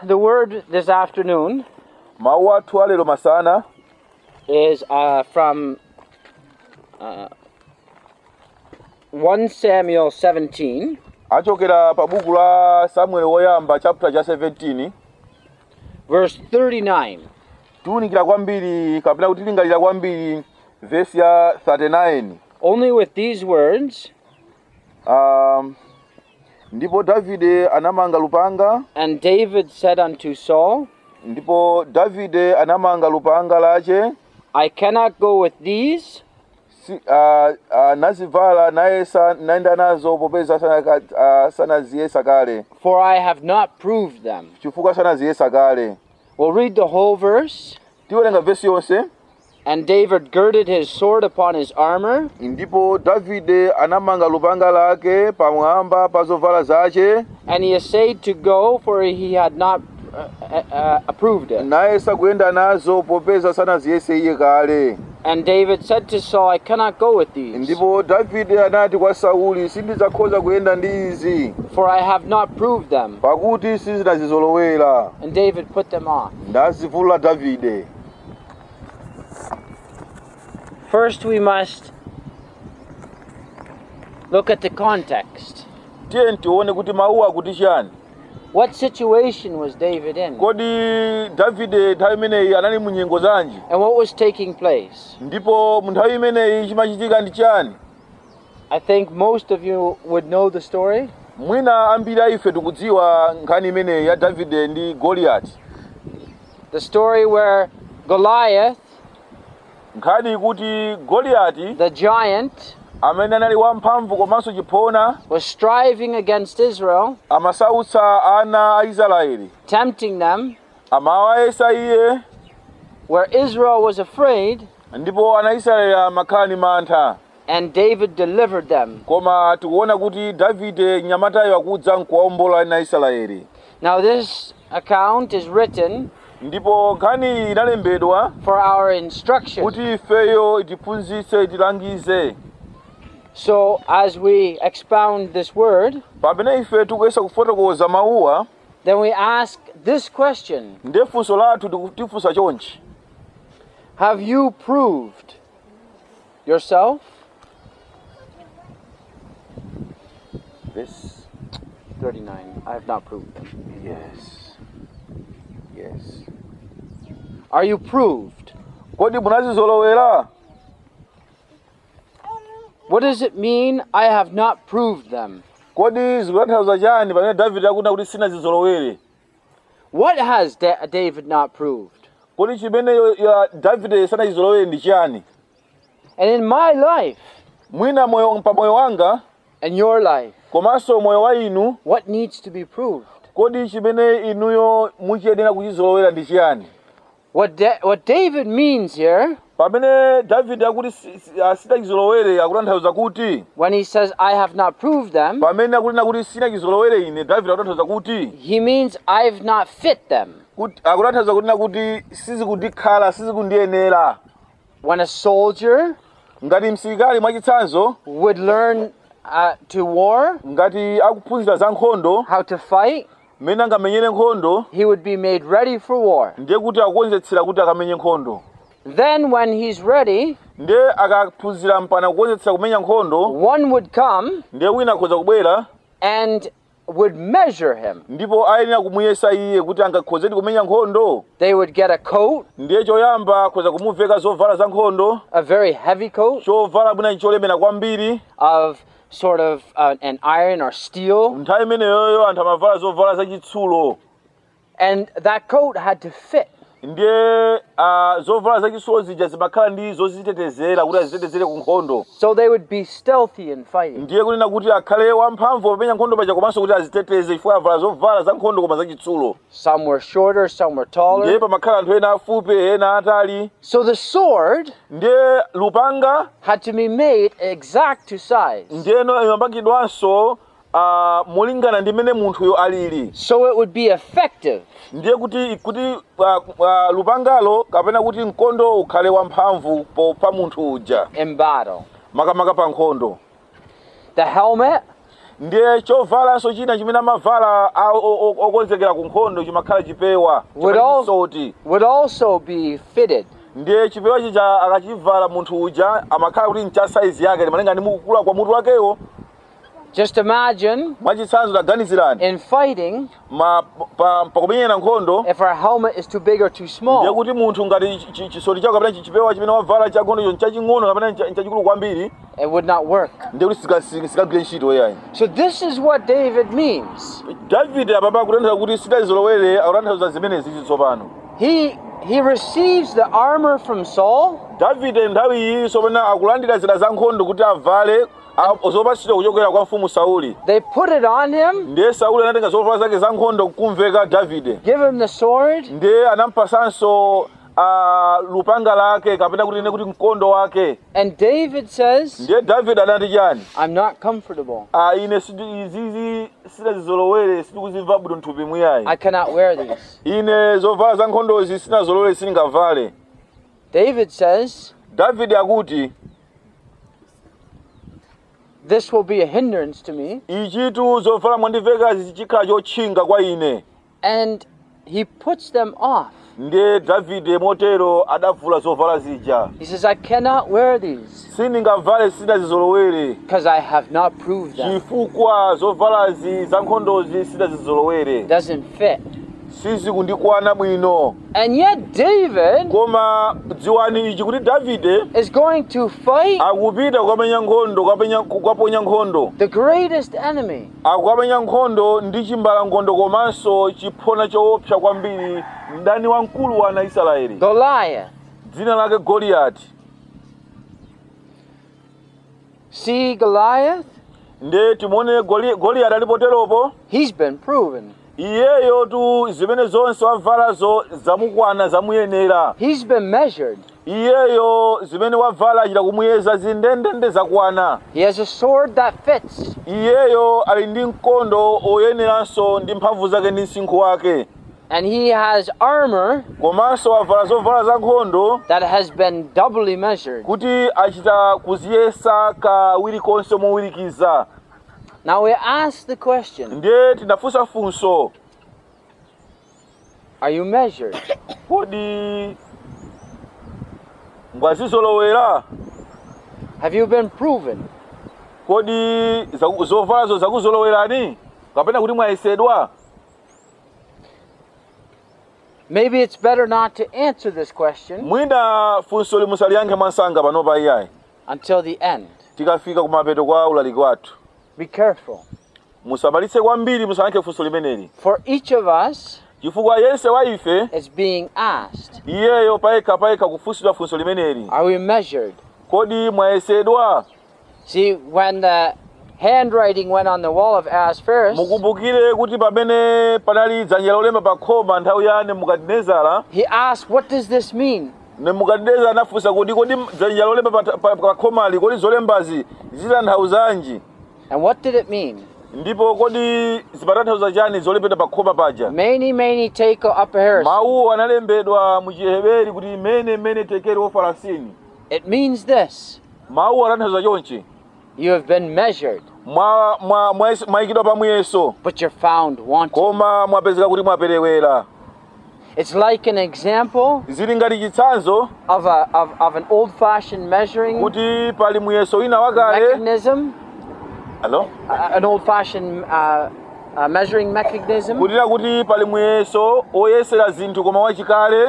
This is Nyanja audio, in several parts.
the word this afternoon mawu athu alero masana is uh, from uh, 1 Samuel 17, achokera pa buku la samueli woyamba chapter cha 17 verse 39. tiwunikira kwambiri kapena kuti lingalira kwambiri vesi ya 39 Only with these words, um, ndipo davide anamanga lupanga and David said unto Saul, ndipo davide anamanga lupanga lace I cannot go with these, si, uh, uh, nazivala nayesa nayenda nazo popeza sanaka- uh, sanaziyesa kale for I have not proved them. chifukwa sanaziyesa kale We'll read the whole verse. tiwerenga vesi yonse And David girded his sword upon his armor, ndipo davide anamanga lupanga lake pamwamba pa zovala zace and he essayed to go, for he had not uh, uh, approved it. nayesa kuyenda nazo popeza sanaziyese iye kale And David said to Saul, I cannot go with these, ndipo davide anati kwa sauli sindidzakhoza kuyenda ndi izi for I have not proved them. pakuti sizinazizolowera And David put them off. ndazivula davide First, we must look at the context. tiye tione kuti mawu akuti chani What situation was David in? kodi davide nthawi imeneyi anali mu nyengo zanji And what was taking place? ndipo mu nthawi imeneyi chimachitika ndi chani I think most of you would know the story. mwina ambiri a ife tikudziwa nkhani imeneyi ya davide ndi goliyati The story where Goliath, nkhani ikuti goliyati the giant, amene anali wamphamvu komanso chiphona was striving against Israel, amasautsa ana a israeli tempting them, amawayesa iye where Israel was afraid, ndipo ana israeli amakhala ndi mantha and David delivered them. koma tikuona kuti davide mnyamatayo akudza nkuwawombola ana israeli Now, this account is written ndipo nkhani iyi inalembedwa for our instruction. kuti ifeyo itiphunzitse tilangize So, as we expound this word, pamene ife tikuyesa kufotokoza mawuwa then we ask this question ndiye funso lathu tiku- tifunsa chonchi Have you proved yourself? yes 39. I have not proved them. yes yes Are you proved? kodi munazizolowera What does it mean, I have not proved them? kodi zikutanthauza chani pamene davide akuna kuti sinazizolowere What has Da- David not proved? kodi chimene yo- ya davide sanachizolowere ndi chani And in my life mwina moyo pa moyo wanga and your life, komanso moyo wa inu what needs to be proved? kodi chimene inuyo muchiyenera kuchizolowera ndi chiyani What, Da- what David means here pamene davide akuti si- si- ah, sinachizolowere akutanthauza kuti when he says, I have not proved them, pamene akunena kuti sinachizolowere ine davide akutanthauza kuti he means I've not fit them. kuti akutanthauza kunena kuti sizikundikhala sizikundiyenera When a soldier ngati msilikali mwachitsanzo would learn uh, to war, ngati akuphunzira za nkhondo how to fight, mmene angamenyere nkhondo he would be made ready for war. ndiye kuti akukonzetsera kuti akamenye nkhondo Then, when he's ready, ndiye akaphunzira mpana kukonzetsera kumenya nkhondo one would come ndiye wina akhoza kubwera and would measure him. ndipo ayenera kumuyesa iye kuti angakhozedi kumenya nkhondo They would get a coat, ndiye choyamba akhoza kumuveka zovala za nkhondo a very heavy coat chovala bwina cholemera kwambiri of sort of uh, an iron or steel, nthawi imeneyoyo anthu amavala zovala zachitsulo and that coat had to fit. ndiye uh, zovala zachitsulo zija zimakhala ndi zozitetezera kuti azitetezere ku nkhondo So they would be stealthy in fighting. ndiye kunena kuti akhale wamphamvu popenya nkhondo paja komanso kuti aziteteze chifukwa avala zovala za nkhondo koma zachitsulo Some were shorter, some were ndiye taller. pamakhala anthu ena afupi ena atali So the sword ndiye lupanga had to be made exact to size. ndiyeno imapangidwanso uh, molingana ndi mmene munthuyo alili So it would be effective. ndiye kuti kuti uh, uh, lupangalo kapena kuti mkondo ukhale wamphamvu po- pa munthu uja in battle. makamaka pa nkhondo The helmet ndiye chovalanso china chimene amavala a- o- o- okonzekera ku nkhondo chimakhala chipewa Would all- chisoti would also be fitted. ndiye chipewa chija akachivala munthu uja amakhala kuti ncha saizi yake malinga ndi mukukula kwa mutu wakewo Just imagine mwachitsanzo taganizirani in fighting ma pa- pakumenyera nkhondo if our helmet is too big or too ndiye small. kuti munthu ngati chi- chi- chisoti chako kapena chi- chipewa chimene wavala cha nkhondo nchaching'ono kapena ncha- nchachikulu kwambiri It would not work. ndiye kuti sika- sika- sikagwire ntchito yayi So this is what David means. davide apapa akutanthauza kuti sitazolowere akutanthauza zimenezi tsopano He he receives the armor from Saul davide nthawi iyi tsopano akulandira zida za nkhondo kuti avale a- zopatsidwa kuchokera kwa mfumu sauli They put it on him, ndiye sauli anatenga zovala zake za nkhondo kumveka davide give him the sword, ndiye anampasanso uh, lupanga lake kapena kuti ine kuti mkondo wake and David says, ndiye davide anati chani I'm not comfortable. Ah, ine sidi- izizi sinazizolowere sitikuzimva bwino mthupi mwiyayi I cannot wear these. ine zovala za nkhondozi sinazolowere sindingavale David says, davide akuti This will be a hindrance to me. ichitu zovala mwandivekazi chikhala chotchinga kwa ine And he puts them off. ndiye davide motero adavula zovala zija He says, I cannot wear these sindingavale sinazizolowere because I have not proved them. chifukwa zovalazi za nkhondozi sinazizolowere Doesn't fit. sizikundikwana bwino And yet David koma dziwani ichi kuti davide is going to fight akupita kukamenya nkhondo kukapenya- kukaponya nkhondo the greatest enemy. akukamenya nkhondo ndi chimbalangondo komanso chiphona choopsa kwambiri mdani wamkulu wa ana israeli Goliath. dzina lake goliyati See Goliath? ndiye timuone Goli- goliyati alipoteropo He's been proven. iyeyo tu zimene zonse wavalazo zamukwana zamuyenera He's been measured. iyeyo zimene wavala achita kumuyeza zindendende zakwana He has a sword that fits. iyeyo ali ndi mkondo oyeneranso ndi mphamvu zake ndi msinkhu wake And he has armor komanso wavala zovala za nkhondo that has been doubly measured. kuti achita kuziyesa kawiri konse mowirikiza Now we ask the question ndiye tinafunsa funso Are you measured? kodi ngwazizolowera Have you been proven? kodi zaku- zovalazo zakuzolowerani kapena kuti mwayesedwa Maybe it's better not to answer this question mwina funso limusaliyankhe mwansanga panopa iyayi until the end. tikafika kumapeto kwa ulaliki wathu Be careful. musamalitse kwambiri musayankhe funso limeneli For each of us, chifukwa yense wa ife it's being asked iyeyo payekha payekha kufunsidwa funso limeneli Are we measured? kodi mwayesedwa See, when the handwriting went on the wall of Ahasuerus, mukumbukire kuti pamene panali dzanja lolemba pa khoma nthawi ya nebukadinezara he asked, What does this mean? nebukadinezara anafunsa kuti kodi dzanja lolemba pa, pa, pa khomali kodi zolembazi zitanthauzanji And what did it mean? ndipo kodi zimatanthauza chani zolembedwa pa khoma paja Many, many take up heresy. mawuwo analembedwa mu chiheberi kuti mene mene tekeri wofarasini It means this mawuwo atanthauza chonchi you have been measured, mwa- mwa- mwa- mwayikidwa pa muyeso but you're found wanting. koma mwapezeka kuti mwaperewera It's like an example zili ngati chitsanzo of, a, of, of an old fashioned measuring kuti pali muyeso wina wakale mechanism, Hello? uh, an old fashioned uh, uh, measuring mechanism, kutira kuti pali muyeso oyesera zinthu koma wachikale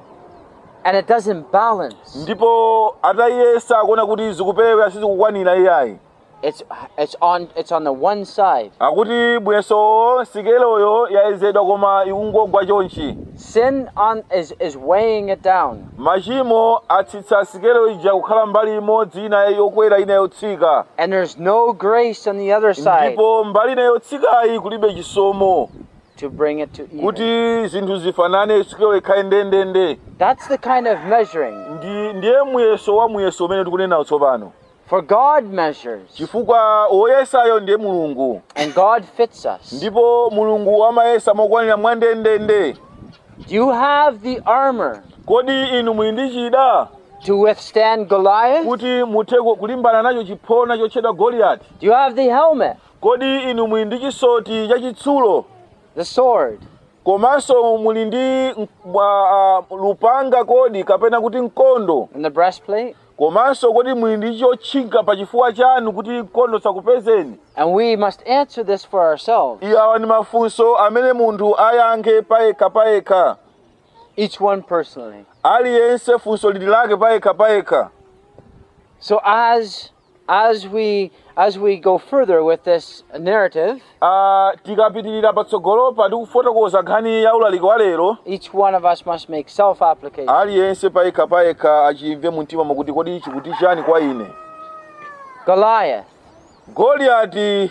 and it doesn't balance. ndipo atayesa akuona kuti zikuperewera sizikukwanira iyayi It's, it's, on, it's on the one side. akuti muyesowo sikeleyo yayezedwa koma ikungogwa chonchi Sin on, is, is weighing it down. machimo atsitsa sikelo ija kukhala mbali imodzi ina yokwera ina yotsika And there's no grace on the other side ndipo mbali ina yotsikayi kulibe chisomo to bring it to even. kuti zinthu zifanane sikelo ikhale ndendende That's the kind of measuring. ndi ndiye muyeso wa muyeso umene tikunenawo tsopano For God measures, chifukwa woyesayo ndiye mulungu and God fits us. ndipo mulungu amayesa mokwanira mwandendende Do you have the armor kodi inu muli ndi chida to withstand Goliath? kuti muthe ku- kulimbana nacho chiphona chotchedwa goliyati Do you have the helmet kodi inu muli ndi chisoti chachitsulo the sword, komanso muli ndi m- mwa- ah, lupanga kodi kapena kuti mkondo and the breastplate? komanso kodi muli ndi chotchinga pa chifuwa chanu kuti mkondo sakupezeni And we must answer this for ourselves, iye awa ndi mafunso amene munthu ayankhe payekha payekha each one personally. aliyense funso lili lake payekha payekha So as as we as we go further with this narrative, Ah, tikapitirira patsogolopa ndi kufotokoza nkhani ya ulaliki wa lero each one of us must make self-application. aliyense payekha payekha achimve mumtima mukuti kodi ichi kuti chani kwa ine Goliath. goliyati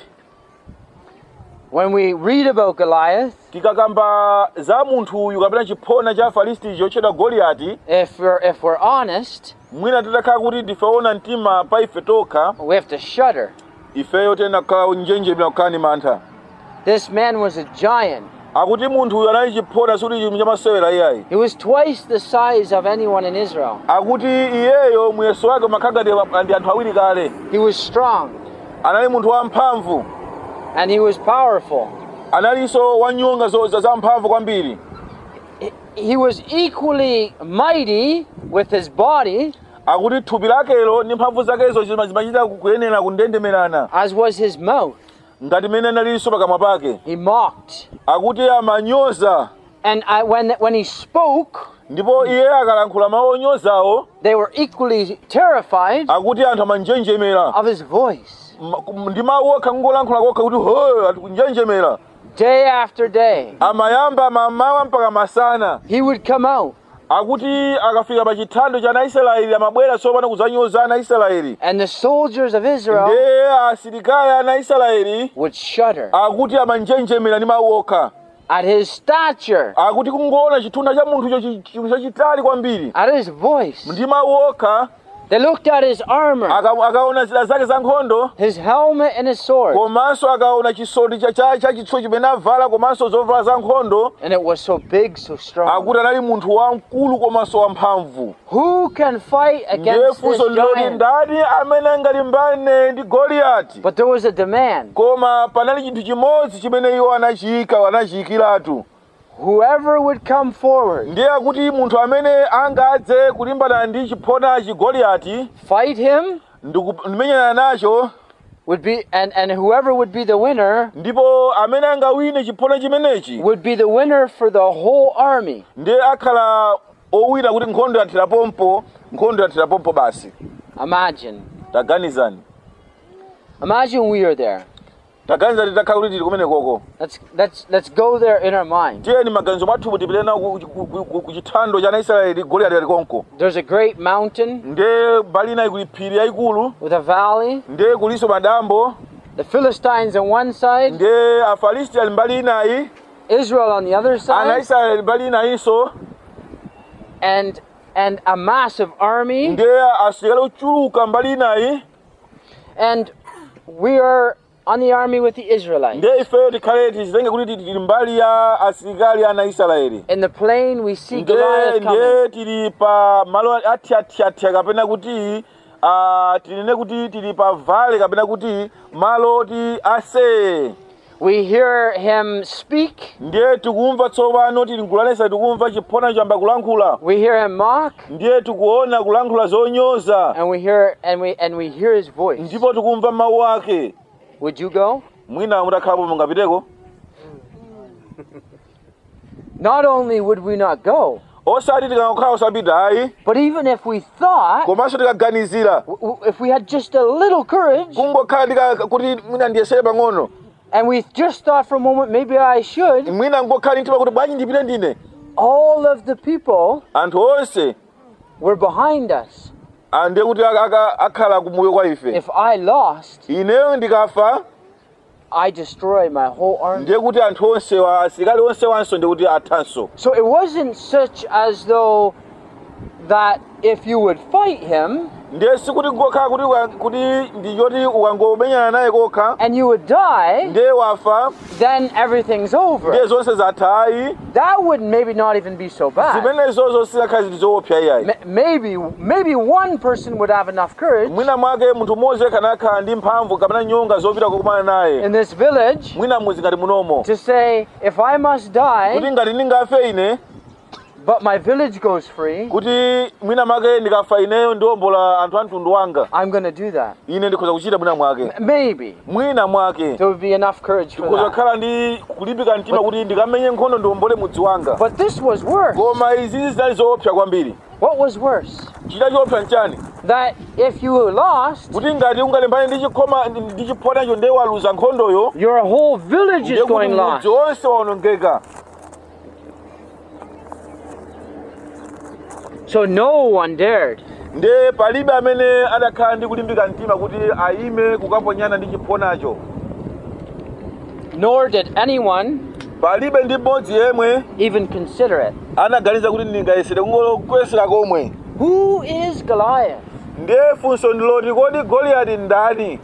When we read about Goliath, tikakamba za munthu uyu kapena chiphona cha afilisti chotchedwa goliyati if we're if we're honest, mwina titakhala kuti ndifeona mtima pa ife tokha we have to shudder. ifeyo tena kukhala njenjemera kukhala ni mantha This man was a giant. akuti munthu uyu anali chiphona sikuti chinthu chamasewera iyayi He was twice the size of anyone in Israel. akuti iyeyo muyeso wake umakhagadi ndi anthu awiri kale He was strong anali munthu wamphamvu and he was powerful. analinso wanyonga zo- za zamphamvu kwambiri He- He was equally mighty with his body akuti thupi lakelo ndi mphamvu zakezo zima- zimachita kuyenera kundendemerana as was his mouth. ngati mene analinso pakamwa pake He mocked. akuti amanyoza And I, when, when he spoke, ndipo iye akalankhula mawu onyozawo they were equally terrified akuti anthu amanjenjemera of his voice. M- ndi mawu okha kungolankhula kokha kuti ho ati kunjenjemera Day after day, amayamba mamawa mpaka masana he would come out akuti akafika pa chithando cha anaisraeli amabwera tsopano kudzanyoza anaisraeli and the soldiers of Israel ndiye asilikali a anaisraeli would shudder akuti amanjenjemera ndi mawu okha at his stature, akuti kungoona chitunda cha munthucho chi- chinthu chachitali kwambiri at his voice. ndi mawu okha They looked at his armor, aka- akaona zida zake za nkhondo his helmet, and his sword. komanso akaona chisoti cha- cha cha chitsulo chimene avala komanso zovala za nkhondo And it was so big, so strong. akuti anali munthu wamkulu komanso wamphamvu Who can fight ndiye against this funso ndiloti giant? ndani amene angalimbane ndi goliyati But there was a demand. koma panali chinthu chimodzi chimene iwo anachiyika anachiyikiratu Whoever would come forward, ndiye akuti munthu amene angadze kulimbana ndi chiphonachi goliyati fight him, ndiku- ndimenyana nacho would be and, and whoever would be the winner ndipo amene angawine chiphona chimenechi would be the winner for the whole army. ndiye akhala owina kuti nkhondo yathirapompo nkhondo yathirapompo basi Imagine. taganizani Imagine we are there. taganizani takhala kuti tili kumene koko Let's let's let's go there in our mind. tiyeni maganizo mwathu tipite nawo ku- ku- ku- ku- ku chithando cha anaisraeli goliyati ali konko There's a great mountain ndiye mbali inayi kuli phiri yayikulu with a valley. ndiye kuliso madambo The Philistines on one side, ndiye afilisti ali mbali inayi Israel on the other side, anaisraeli ali mbali inayinso and and a massive army. ndiye asilikali ochuluka mbali inayi And we are on the army with the Israelites. ndiye ifeyo tikhale tizitenge kuti tili tili mbali ya asilikali a anaisraeli In the plain, we see ndiye Goliath coming. ndiye tili pa malo athiathiathia kapena kuti ah, tinene kuti tili pa vale kapena kuti malo oti aseye We hear him speak. ndiye tikumva tsopano tili nkulanesa tikumva chiphona chamba kulankhula We hear him mock, ndiye tikuona kulankhula zonyoza and we hear and we and we hear his voice. ndipo tikumva mawu ake Would you go? mwina mutakhalapo mungapiteko Not only would we not go, osati tikangokhala osapita ayi but even if we thought, komanso tikaganizira w- w- if we had just a little courage, kungokhala tika kuti mwina ndiyesere pang'ono and we just thought for a moment, maybe I should, mwina ngokhala ndi mtima kuti bwanji ndipite ndine all of the people anthu onse were behind us. ah, ndiye kuti aka- aka- akhala kumbuyo kwa ife If I lost, ineyo ndikafa I destroy my whole army. ndiye kuti anthu onse wa asilikali onse wanso ndiye kuti athanso So it wasn't such as though that if you would fight him ndiye sikuti kokha kuti uka- kuti ndichoti ukangomenyana naye kokha and you would die, ndiye wafa then everything's ndiye over. zonse zathayi That would maybe not even be so bad. zimenezo zisakhala zili zoopsa iyayi M- Maybe maybe one person would have enough courage mwina mwake munthu mmodzi kanakhala ndi mphamvu kapena nyonga zopita kukumana naye in this village mwina muzi ngati munomo to say, if I must kuti die, ngati ndingafe ine but my village goes free, kuti mwina mwake ndikafa ineyo ndiwombola anthu a mtundu wanga I'm going to do that. ine ndikhoza kuchita mwina mwake M- Maybe mwina mwake there would be enough courage for ndikhoza that. kukhala ndi kulimbika mtima kuti ndikamenye nkhondo ndiwombole mudzi wanga But this was worse. koma izi zinali zoopsa kwambiri What was worse? chita choopsa nchani That if you lost, kuti ngati ungalembane ndi chikhoma ndi chiphonacho ndiye waluza nkhondoyo your whole village ndiye is kuti going lost. mudzi wonse waonongeka So no one dared. ndiye palibe amene adakhala ndi kulimbika mtima kuti ayime kukaponyana ndi chiphonacho Nor did anyone palibe ndi mmodzi yemwe even consider it. anaganiza kuti ndingayesere kungokuyesera komwe Who is Goliath? ndiye funso ndiloti kodi goliyati ndani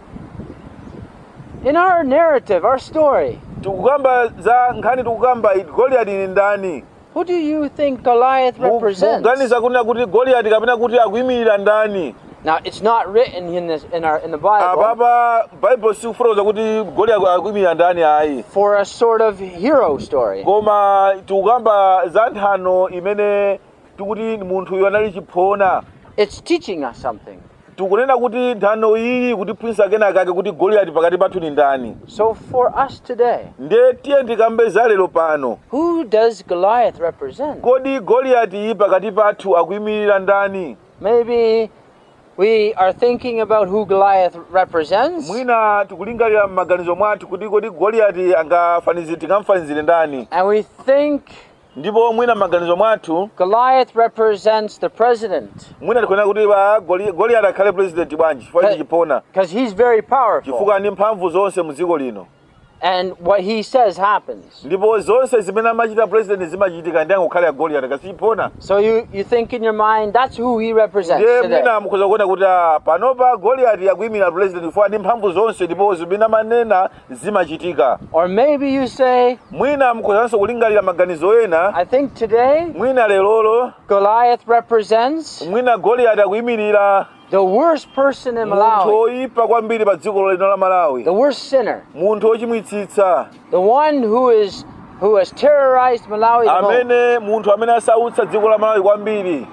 In our narrative, our story, tikukamba za nkhani tikukamba iti goliyati ni ndani who do you think Goliath represents? kuganiza kunena kuti goliyati kapena kuti akuyimirira ndani Now, it's not written in this in our in the Bible apapa baibulo sikufotokoza kuti goliyati akuyimirira ndani ayi for a sort of hero story. koma tikukamba za nthano imene tikuti munthuyo anali chiphona It's teaching us something. tikunena kuti nthano iyi kutiphunzitsa kenakake kuti goliyati pakati pathu ni ndani So for us today, ndiye tiye ndikambe za lero pano who does Goliath represent? kodi goliyati pakati pathu akuyimirira ndani Maybe we are thinking about who Goliath represents, mwina tikulingalira m'maganizo mwathu kuti kodi goliyati angafanizire tingamfanizire ndani and we think ndipo mwina m'maganizo mwathu Goliath represents the president mwina tikunena kuti ba Goli- goliyati akhale president bwanji chifukwa Hey. chichipona because he's very powerful, chifukwa ndi mphamvu zonse mu dziko lino and what he says happens. ndipo zonse zimene amachita president zimachitika ndi angokhale ya goliyati kasichipona So you you think in your mind that's who he represents ndiye today. mwina mukhoza kuona kuti ah, panopa goliyati akuyimira president chifukwa ndi mphamvu zonse ndipo zimene amanena zimachitika Or maybe you say, mwina mukhozanso kulingalira maganizo ena I think today mwina lerolo Goliath represents mwina goliyati akuyimirira the worst person in munthu Malawi, oyipa kwambiri pa dziko lino la malawi the worst sinner, munthu ochimwitsitsa the one who is who has terrorized Malawi the most. amene munthu amene asautsa dziko la malawi kwambiri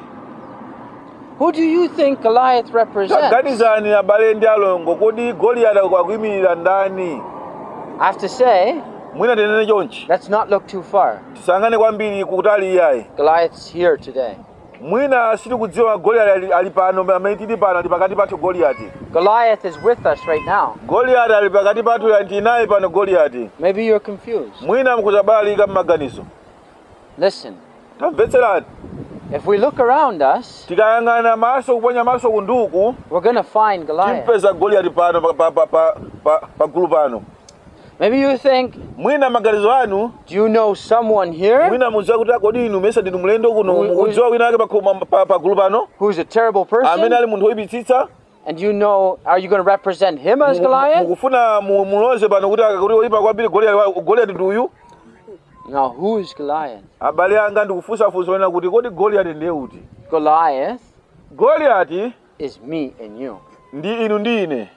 Who do you think Goliath represents? taganizani abale ndi alongo kodi goliyati akuyimirira ndani I have to say, mwina tinene chonchi let's not look too far. tisangane kwambiri kutali iyayi Goliath's here today. mwina sitikudziwa goliyati ali, ali pano amene tili pano ali pakati pathu goliyati Goliath is with us right now. goliyati ali pakati pathu ali naye pano goliyati Maybe you're confused. mwina mukuzabalalika m'maganizo Listen, tamvetserani if we look around us, tikayang'ana maso kuponya maso kunduku we're going to find Goliath. timpeza goliyati pano pa, pa, pa, pa, pa, pa gulu pano Maybe you think, mwina maganizo anu do you know someone here mwina mudziwa kuti akodi inu mesa ndinu mlendo kuno Ui- ui- mukudziwa wina ake pa, pa, pa, pa gulu pano who's a terrible amene person? ali munthu woyipitsitsa And you know, are you going to represent him as Mu- Goliath? mukufuna mu- muloze pano kuti akakuti oyipa kwambiri goliyati goliyati ndi uyu No, who is Goliath? abale anga ndikufunsafunsa onena kuti kodi goliyati ndiye uti Goliath goliyati is me and you. ndi inu ndi ine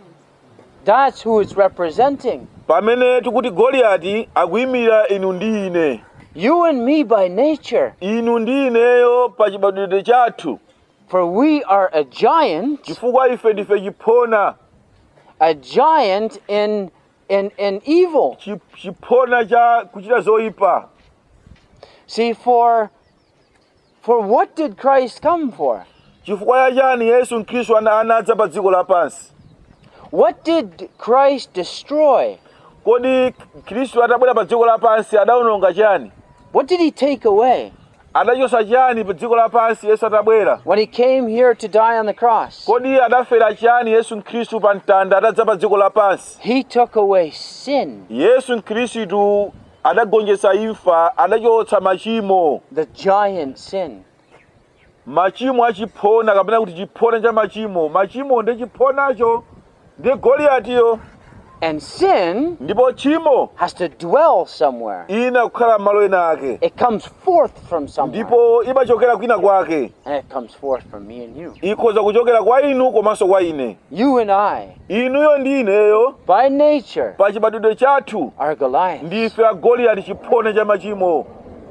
That's who it's representing. pamene tikuti goliyati akuyimirira inu ndi ine You and me by nature. inu ndi ineyo pa chibadwidwe chathu For we are a giant, chifukwa ife ndife chiphona a giant in in in evil. chi- chiphona cha kuchita zoyipa See, for for what did Christ come for? chifukwa chani yesu khristu ana- anadza pa dziko lapansi What did Christ destroy? kodi khristu atabwera pa dziko lapansi adawononga chani What did he take away adachosa chani pa dziko lapansi yesu atabwera when he came here to die on the cross? kodi adafera chani yesu khristu pa mtanda atadza pa dziko lapansi He took away sin, yesu khristu adagonjetsa imfa adachotsa machimo the giant sin. machimo achiphona kapena kuti chiphona cha machimo machimo ndi chiphonacho ndi goliyatiyo And sin ndipo tchimo has to dwell somewhere. ina kukhala m'malo ena ake It comes forth from somewhere. ndipo imachokera kwina kwake And it comes forth from me and you. ikhoza kuchokera kwa inu komanso kwa ine You and I, inuyo ndi ineyo by nature, pa chibadwidwe chathu are Goliath. ndife a goliyati chiphona cha machimo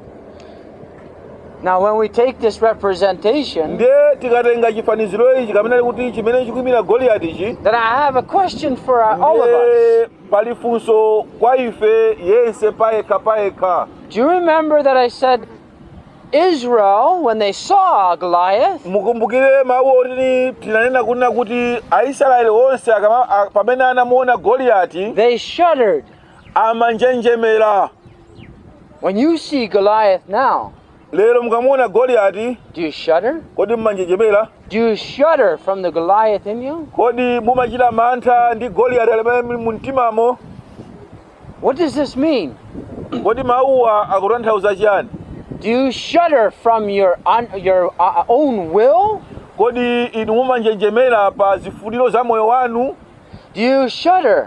Now, when we take this representation, ndiye tikatenga chifaniziro ichi kapena kuti chimene chikuyimira goliyatichi then I have a question for uh, all of us. ndiye pali funso kwa ife yense payekha payekha Do you remember that I said Israel, when they saw Goliath, mukumbukire mawu oti tinanena kunena kuti aisraeli onse akama- a- pamene anamuona goliyati they shuddered? amanjenjemera When you see Goliath now, lero mukamuona goliyati do you shudder? kodi mmanjenjemera Do you shudder from the Goliath in you? kodi mumachita mantha ndi goliyati alimene muli mu mtimamo What does this mean? kodi mawuwa akutanthauza chiyani Do you shudder from your un, your uh, own will? kodi inu mumanjenjemera pa zifuniro za moyo wanu Do you shudder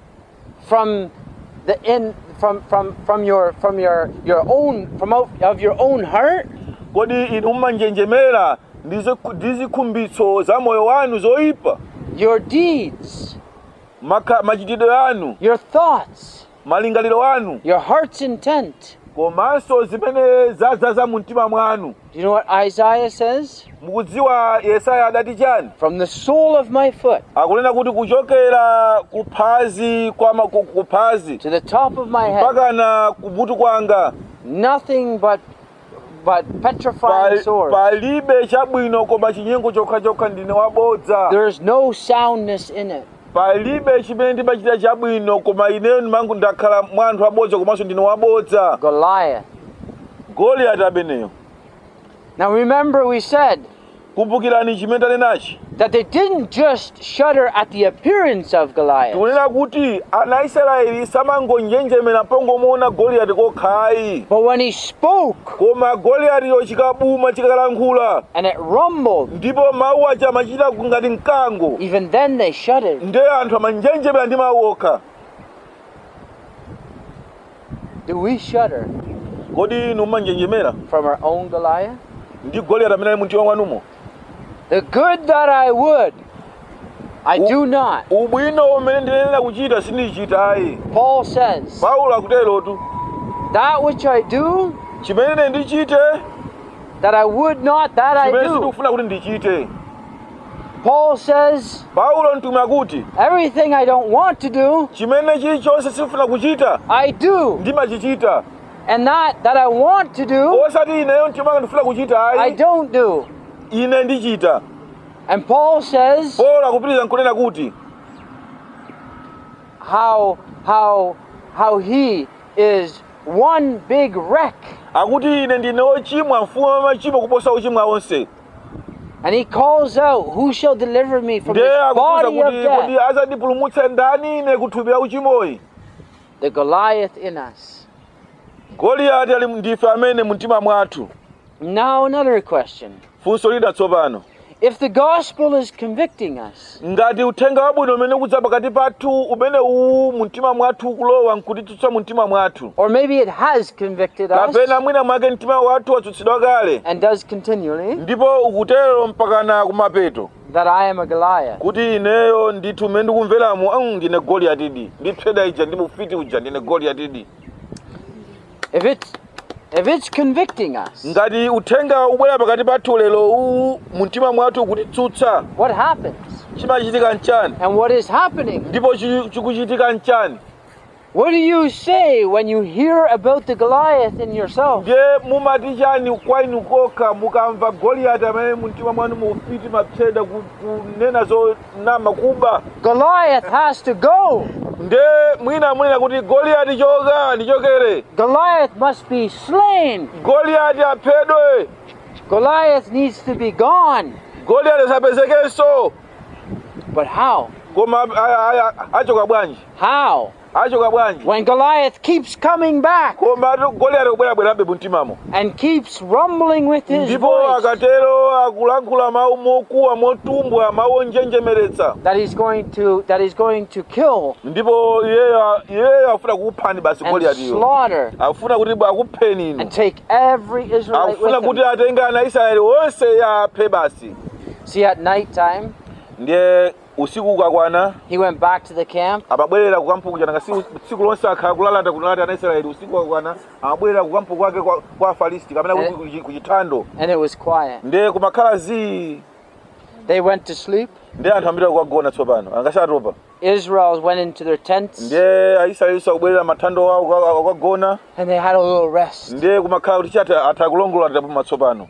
from the in from from from your from your your own from out of your own heart? kodi inu mumanjenjemera ndi ziku- ndi zikhumbitso za moyo wanu zoyipa Your deeds, Makha- machitidwe anu your thoughts, malingaliro anu your heart's intent. komanso zimene zadzaza mu mtima mwanu Do you know what Isaiah says? mukudziwa yesaya adati chani From the sole of my foot akunena kuti kuchokera kuphazi kwa ma- ku- kuphazi to the top of my head, mpakana kumutu kwanga nothing but but petrifying pa- swords. palibe chabwino koma chinyengo chokhachokha ndine wabodza There's no soundness in it. palibe chimene ndimachita chabwino koma ineyo ndimangu ndakhala mwa anthu abodza komanso ndine wabodza Goliath. goliyati ameneyo Now remember, we said kumbukirani chimene tanenachi that they didn't just shudder at the appearance of Goliath, tikunena kuti ana aisraeli samangonjenjemera pongomuona goliyati kokhayi but when he spoke koma goliyatiyo chikabuma chikalankhula and it rumbled, ndipo mawu aja amachita ngati mkango even then they shuddered. ndiye anthu amanjenjemera ndi mawu okha Do we shudder kodi inu mmanjenjemera from our own Goliath? ndi goliyati amene ali mu mtima mwanumo The good that I would, I do not. ubwino umene ndinenera kuchita sindichitayi Paul says, paulo akuterotu That which I do, chimene ndichite that I would not, that I chimene do. sindikufuna kuti ndichite Paul says, paulo mtume akuti Everything I don't want to do, chimene chilichonse sindikufuna kuchita I do. ndimachichita And that that I want to do, osati ineyo mtima wanga ndifuna kuchita I ayi don't do. ine ndichita And Paul says, paulo akupitiriza nkunena kuti how how how he is one big wreck akuti ine ndine ochimwa mfumu wa machimo kuposa ochimwa onse and he calls out who shall deliver me from ndiye this akufunsa body of kuti kodi death azandipulumutse ndani ine kuthupi la uchimoyi the goliath in us goliyati ali ndife amene mu mtima mwathu now another question funso lida tsopano if the gospel is convicting us ngati uthenga wabwino umene ukudza pakati pathu umene uwu mu mtima mwathu ukulowa nkutitsutsa mu mtima mwathu or maybe it has convicted us kapena mwina mwake mtima wathu watsutsidwa kale and does continually ndipo ukutero mpakana kumapeto that i am a goliath kuti ineyo ndithu mmene ndikumveramo "Mm, ndine goliyatidi ndipseda ija ndi mufiti uja ndine goliyatidi if it's if it's convicting us ngati uthenga ubwera pakati pathu lero uwu mu mtima mwathu ukutitsutsa what happens chimachitika nchani and what is happening ndipo chi- chikuchitika nchani what do you say when you hear about the goliath in yourself ndiye mumati chani kwa inu kokha mukamva goliyati amene mu mtima mwanu mufiti mapseda ku- kunena zonama kuba Goliath has to go. nde mwina munena kuti goliyati choka ndichokere Goliath must be slain. goliyati aphedwe Goliath needs to be gone. goliyati asapezekenso But how? koma a- a- a- achoka bwanji How? achoka bwanji when Goliath keeps coming back koma goliyati kubwerabwerabe mumtimamo and keeps rumbling with his ndipo voice akatero akulankhula mawu mokuwa motumbwa mawu onjenjemeretsa that he's going to that he's going to kill ndipo iyeyo iyeyo afuna kukuphani basi and goliyatiyo slaughter afuna kuti akupheni inu and take every Israelite akufuna with kuti him. atenge ana israeli onse aphe basi See, at night time, ndiye usiku ukakwana he went back to the camp amabwerera kukampuku nanga si tsiku lonse akhala kulalata kunalati ana israeli usiku ukakwana amabwerera kukampuku kwake kwa, kwa afilisti kapena Eh. kuti ku chithando and it was quiet. ndiye kumakhala zii They went to sleep. ndiye anthu ambiri akukagona tsopano angasatopa Israel went into their tents ndiye aisraeli akubwerera mathando awo akagona and they had a little rest. ndiye kumakhala kuti chati atakulongola tatapuma tsopano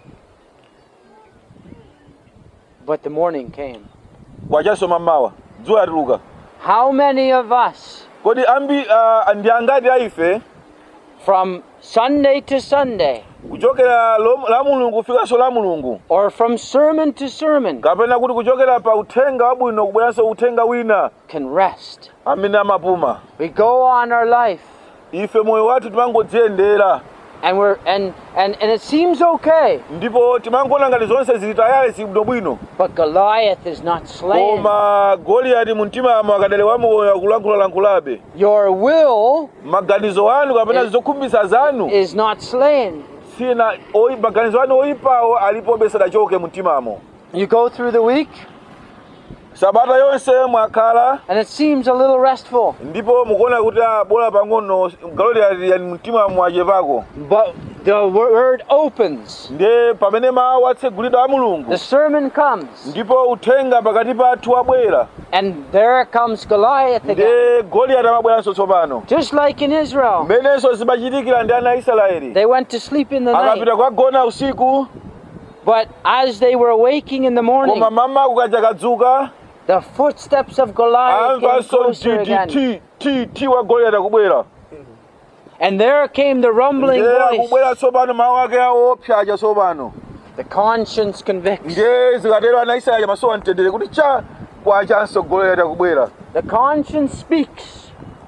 But the morning came. kwachasoma mmawa dzuwa yatuluka How many of us kodi ambi uh, ndi angati aife from Sunday to Sunday kuchokera lo- la mulungu kufikanso la mulungu or from sermon to sermon kapena kuti kuchokera pa uthenga wabwino kubweranso uthenga wina can rest? amene amapuma We go on our life ife moyo wathu timangodziyendera and we're and and, and it seems okay, ndipo timangoona ngati zonse zili tayali zibwino bwino but Goliath is not slain. koma goliyati mu mtimamo akadali wamoyo akulankhulalankhulabe Your will maganizo anu kapena Eh. zokhumbisa zanu is not slain. sina oi- maganizo anu oyipawo alipobe sadachoke mu mtimamo You go through the week sabata yonse mwakhala and it seems a little restful, ndipo mukuona kuti ah, bola pang'ono goliyati yani mtimamo achepako but the word opens. ndiye pamene mawu atsegulidwa a mulungu The sermon comes, ndipo uthenga pakati pathu wabwera and there comes Goliath again. ndiye goliyati amabweranso tsopano Just like in Israel, mmenenso zimachitikira ndi ana a israeli they went to sleep in the night, akapita kukagona usiku but as they were waking in the morning, koma mama kukaja kadzuka the footsteps of Goliath came amvanso closer again. mtiti ti ti wa goliyati akubwera And there came the rumbling ndiye voice. akubwera tsopano mawu ake aopsaja tsopano The conscience convicts. ndiye zikatero ana israeli amasowa mtendere kuti cha kwachanso goliyati akubwera The conscience speaks,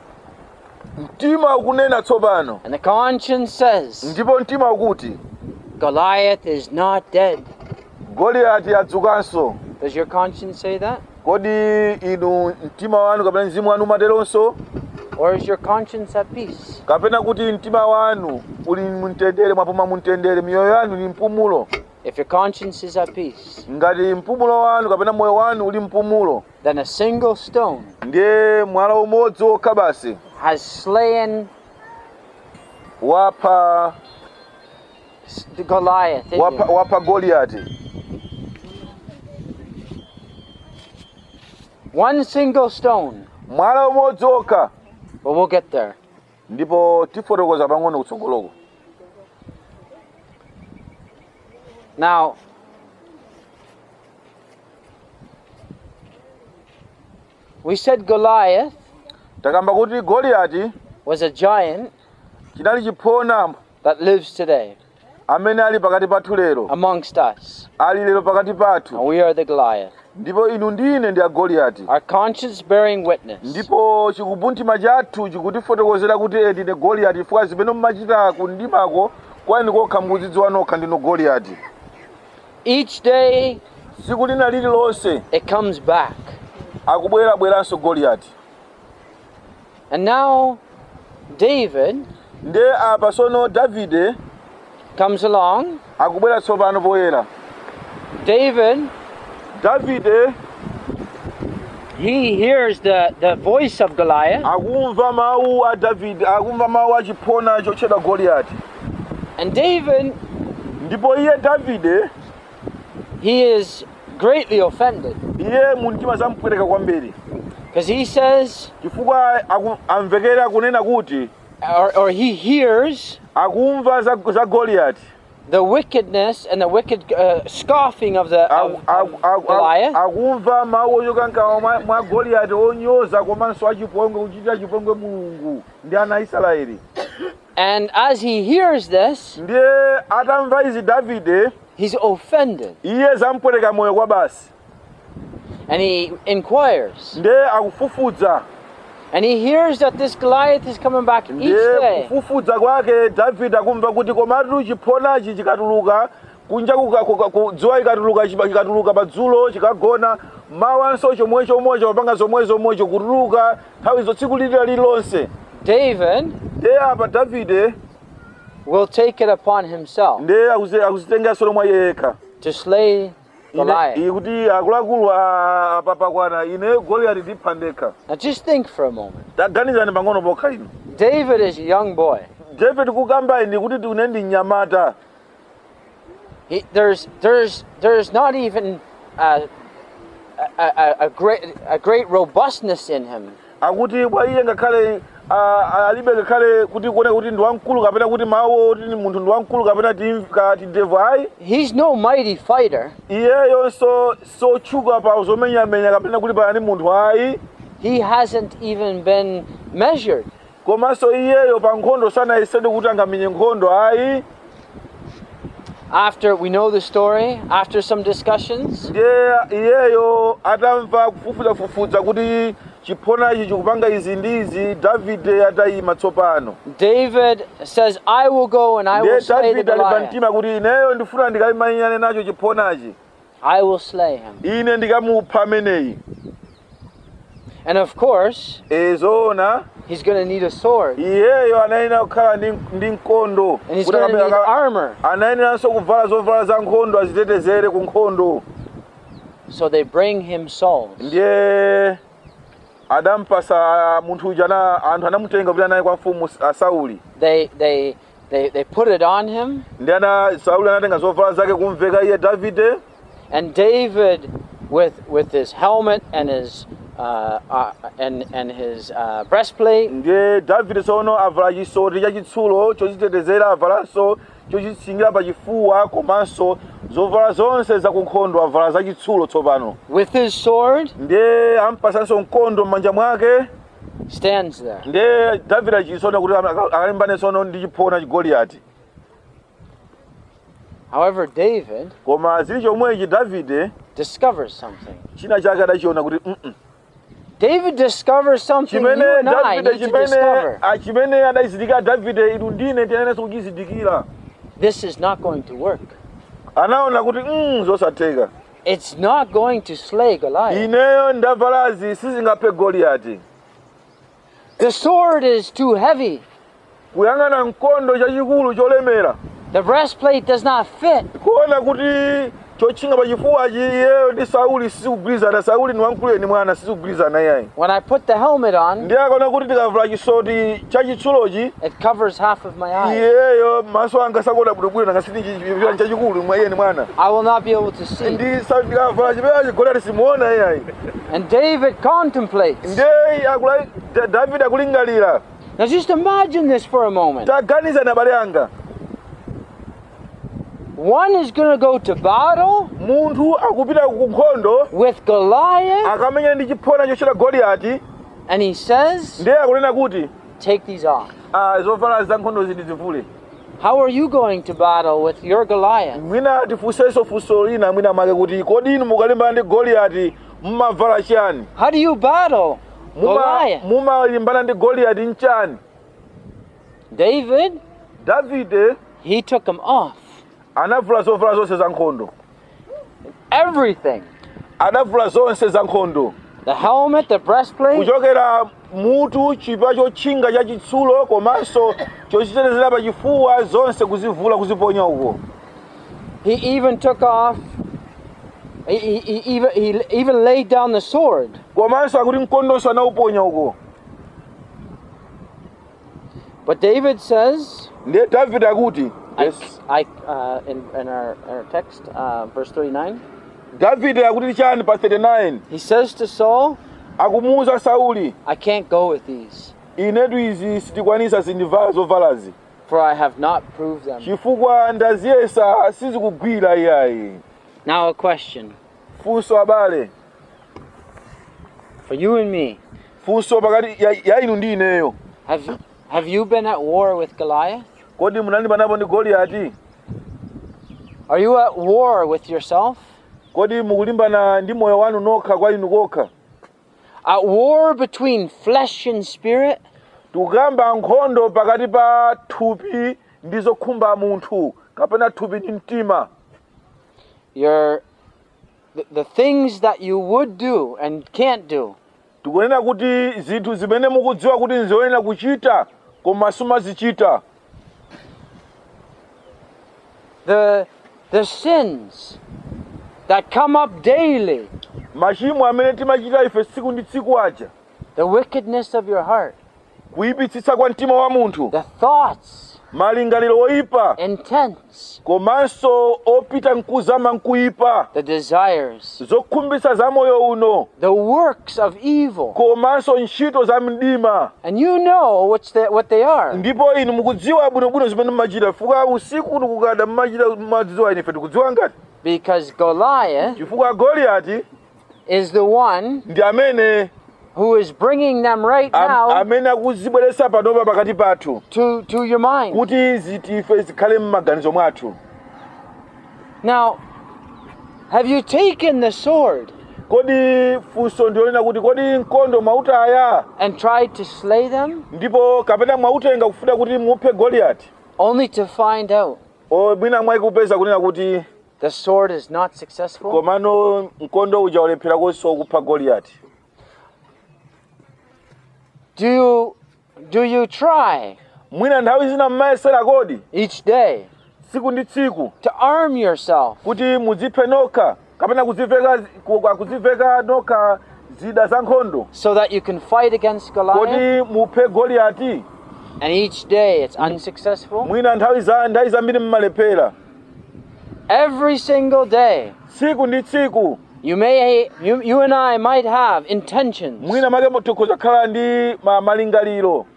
mtima ukunena tsopano and the conscience says, ndipo mtima ukuti Goliath is not dead. goliyati adzukanso Does your conscience say that? kodi inu mtima wanu kapena mzimu wanu umateronso Or is your conscience at peace? kapena kuti mtima wanu uli mumtendere mwapuma mumtendere miyoyo yanu ni mpumulo If your conscience is at peace, ngati mpumulo wanu kapena moyo wanu uli mpumulo then a single stone ndiye mwala umodzi wokha basi has slain wapha s- the Goliath. in wapha, you. wapha goliyati One single stone. mwala umodzi wokha But we'll get there. ndipo tifotokoza pang'ono kutsogoloko Now, we said Goliath takamba kuti goliyati was a giant chinali chiphona that lives today amene ali pakati pathu lero amongst us. ali lero pakati And pathu we are the Goliath. ndipo inu ndine ndi agoliyati Our conscience bearing witness. ndipo chikumbumtima chathu chikutifotokozera kuti edi ndine goliyati chifukwa zimene mumachita kundimako kwani kokha mukudzidziwa nokha ndino goliyati Each day tsiku lina lililonse it comes back. akubwerabweranso goliyati And now David nde apa sono davide comes along. akubwera tsopano poyera David, davide he hears the, the voice of Goliath. akumva mawu a davide akumva mawu a chiphona chotchedwa goliyati And David, ndipo iye davide he is greatly offended iye mu mtima zamupweteka kwambiri because he says, chifukwa aku- amvekera kunena kuti or, or he hears akumva za, za goliyati the wickedness and the wicked uh, scoffing of the of, Aku- aku- of aku- Goliath. akumva mawu ochoka mkamwa mwa- mwa goliyati onyoza komanso achipongwe kuchitira chipongwe mulungu ndi ana a israeli And as he hears this, ndiye atamva izi davide he's offended iye zamupweteka moyo kwa basi and he inquires, ndiye akufufudza And he hears that this Goliath is coming back each ndiye day. kufufudza kwake davide akumva kuti komatu chiphonachi chikatuluka kunja kuka- kuka- ku- dzuwa ikatuluka chipa- chikatuluka padzulo chikagona mawanso chomwe chomwecho papanga zomwe zomwecho kutuluka nthawi zo tsiku lilira lililonse David ndiye apa davide will take it upon himself ndiye akuzi- akuzitenga solomwa yekha to slay Ine- Goliath. iyi kuti akuluakulu a- apapakwana ine goliyati ndipha ndekha Now just think for a moment. taganizani pang'ono pokha ino David is a young boy. david kukamba ine kuti tine ndi mnyamata He, there's, there's, there's not even a, a, a, a, great, a great robustness in him. akuti bwa iye ngakhale ah, alibe ngakhale kuti kuone kuti ndi wamkulu kapena kuti mawu kuti ni munthu ndi wamkulu kapena tim- ka tidevu ayi He's no mighty fighter. iyeyo so sotchuka pa zomenyamenya kapena kuti pali munthu ayi He hasn't even been measured. komanso iyeyo pa nkhondo sanayesedwe kuti angamenye nkhondo ayi After we know the story, after some discussions, ndiye iyeyo atamva kufufuzafufuza kuti chiphonachi chikupanga izi ndi izi davide atayima tsopano David says, I will go and I will ndiye slay the davide ali pa Goliath. mtima kuti ineyo ndifuna ndikalimenyane nacho chiphonachi I will slay him. ine ndikamupha ameneyi And of course, ezoona he's going to need a sword. iyeyo anayenera kukhala ndi, ndi mkondo And he's Kuti going to need akabe- aka- armor. anayeneranso kuvala zovala za nkhondo azitetezere ku nkhondo So they bring him Saul. ndiye adampasa munthu uja na anthu anamutenga kuti anaye kwa mfumu a sauli They, they, they, they put it on him. ndi ana sauli anatenga zovala zake kumveka iye davide And David, with, with his helmet and his, uh, uh, and, and his uh, breastplate, ndiye davide tsono avala chisoti chachitsulo chochitetezera avalanso chochitsingira pa chifuwa komanso zovala zonse za kunkhondo avala zachitsulo tsopano with his sword, ndiye ampasanso mkondo m'manja mwake stands there. ndiye davide achisona kuti aka- akalimbane tsono ndi chiphona chigoliyati However, David koma zili chomwechi davide discovers something. china chake adachiona kuti "Mm-mm." David discovers something you chimene and I davide need to chimene discover. ah, chimene adayizindikira davide inu ndine tiyenenso kuchizindikira This is not going to work. anaona kuti mm, zosatheka It's not going to slay Goliath. ineyo ndavalazi sizingaphe goliyati The sword is too heavy. kuyang'ana mkondo chachikulu cholemera The breastplate does not fit. kuona kuti chotchinga pachifuwachi iyeyo ndi sauli sizikugwirizana sauli ni wamkulu ni mwana sizikugwirizana iyayi When I put the helmet on, ndiye akaona kuti ndikavala chisoti chachitsulochi it covers half of my eyes. iyeyo maso anga sakuona bwinobwino nangasiti chipirani chachikulu mwa iye ni mwana I will not be able to see. ndi sa- ndikavala chipeachi goliyati simuona iyayi And David contemplates. ndiye akula Da- davide akulingalira Now just imagine this for a moment. taganizani abale anga One is going to go to battle munthu akupita ku nkhondo with Goliath, akamenya ndi chiphona chochita goliyati and he says, ndiye akunena kuti Take these off. ah, zovala za nkhondo ziti zivule How are you going to battle with your Goliath? mwina tifunsenso funso lina mwina make kuti kodi inu mukalimbana ndi goliyati mumavala chani How do you battle Muma- Goliath? mumalimbana ndi goliyati mchani David, davide he took them off. anavula zovala zonse za nkhondo Everything. anavula zonse za nkhondo The helmet, the breastplate, kuchokera mutu chipa chotchinga chachitsulo komanso chochitetezera pa chifuwa zonse kuzivula kuziponya uko he even took off, he, he, he even, he even laid down the sword. komanso akuti mkondonso anauponya uko But David says, ndiye davide akuti I, yes. I, uh, in, in our, our text, uh, verse 39, davide akuti chani pa 39 he says to Saul, akumuwuza sauli I can't go with these, inetu izi sitikwanisa zindivala zovalazi for I have not proved them. chifukwa ndaziyesa sizikugwira iyayi Now, a question funso abale for you and me funso pakati ya, ya inu ndi ineyo Have, have you been at war with Goliath? kodi munalimbanapo ndi goliyati Are you at war with yourself? kodi mukulimbana ndi moyo wanu nokha kwa inu kokha at war between flesh and spirit, tikukamba nkhondo pakati pa thupi ndi zokhumba munthu kapena thupi ndi mtima your the, the things that you would do and can't do, tikunena kuti zinthu zimene mukudziwa kuti nzoyenera kuchita koma simuzichita the the sins that come up daily, machimo amene timachita ife tsiku ndi tsiku aja the wickedness of your heart, kuyipitsitsa kwa mtima wa munthu the thoughts, malingaliro oyipa intents, komanso opita mkuzama mkuyipa the desires, zokhumbitsa za moyo uno the works of evil. komanso ntchito za mdima And you know what's the, what they are. ndipo inu mukudziwa bwinobwino zimene mumachita chifukwa usiku tikukada mumachita mumadziwa ine ife tikudziwa ngati Because Goliath chifukwa goliyati is the one ndi amene who is bringing them right am, now amene akuzibweretsa panopa pakati pathu to, to your mind. kuti zitife zikhale m'maganizo mwathu Now, have you taken the sword kodi funso ndionena kuti kodi mkondo mwautaya and tried to slay them ndipo kapena mwautenga kufuna kuti muphe goliyati only to find out o mwina mwayikupeza kunena kuti the sword is not successful? komano mkondo uja ulephera konso kupha goliyati Do you, do you try mwina nthawi zina mmayesera kodi each day tsiku ndi tsiku to arm yourself kuti muziphe nokha kapena kuziveka ku- kuziveka nokha zida za nkhondo so that you can fight against Goliath? kuti muphe goliyati And each day it's unsuccessful? mwina nthawi za nthawi zambiri mmalephera Every single day. tsiku ndi tsiku You may you, you and I might have intentions. mwina make tikhoza kukhala ndi ma- malingaliro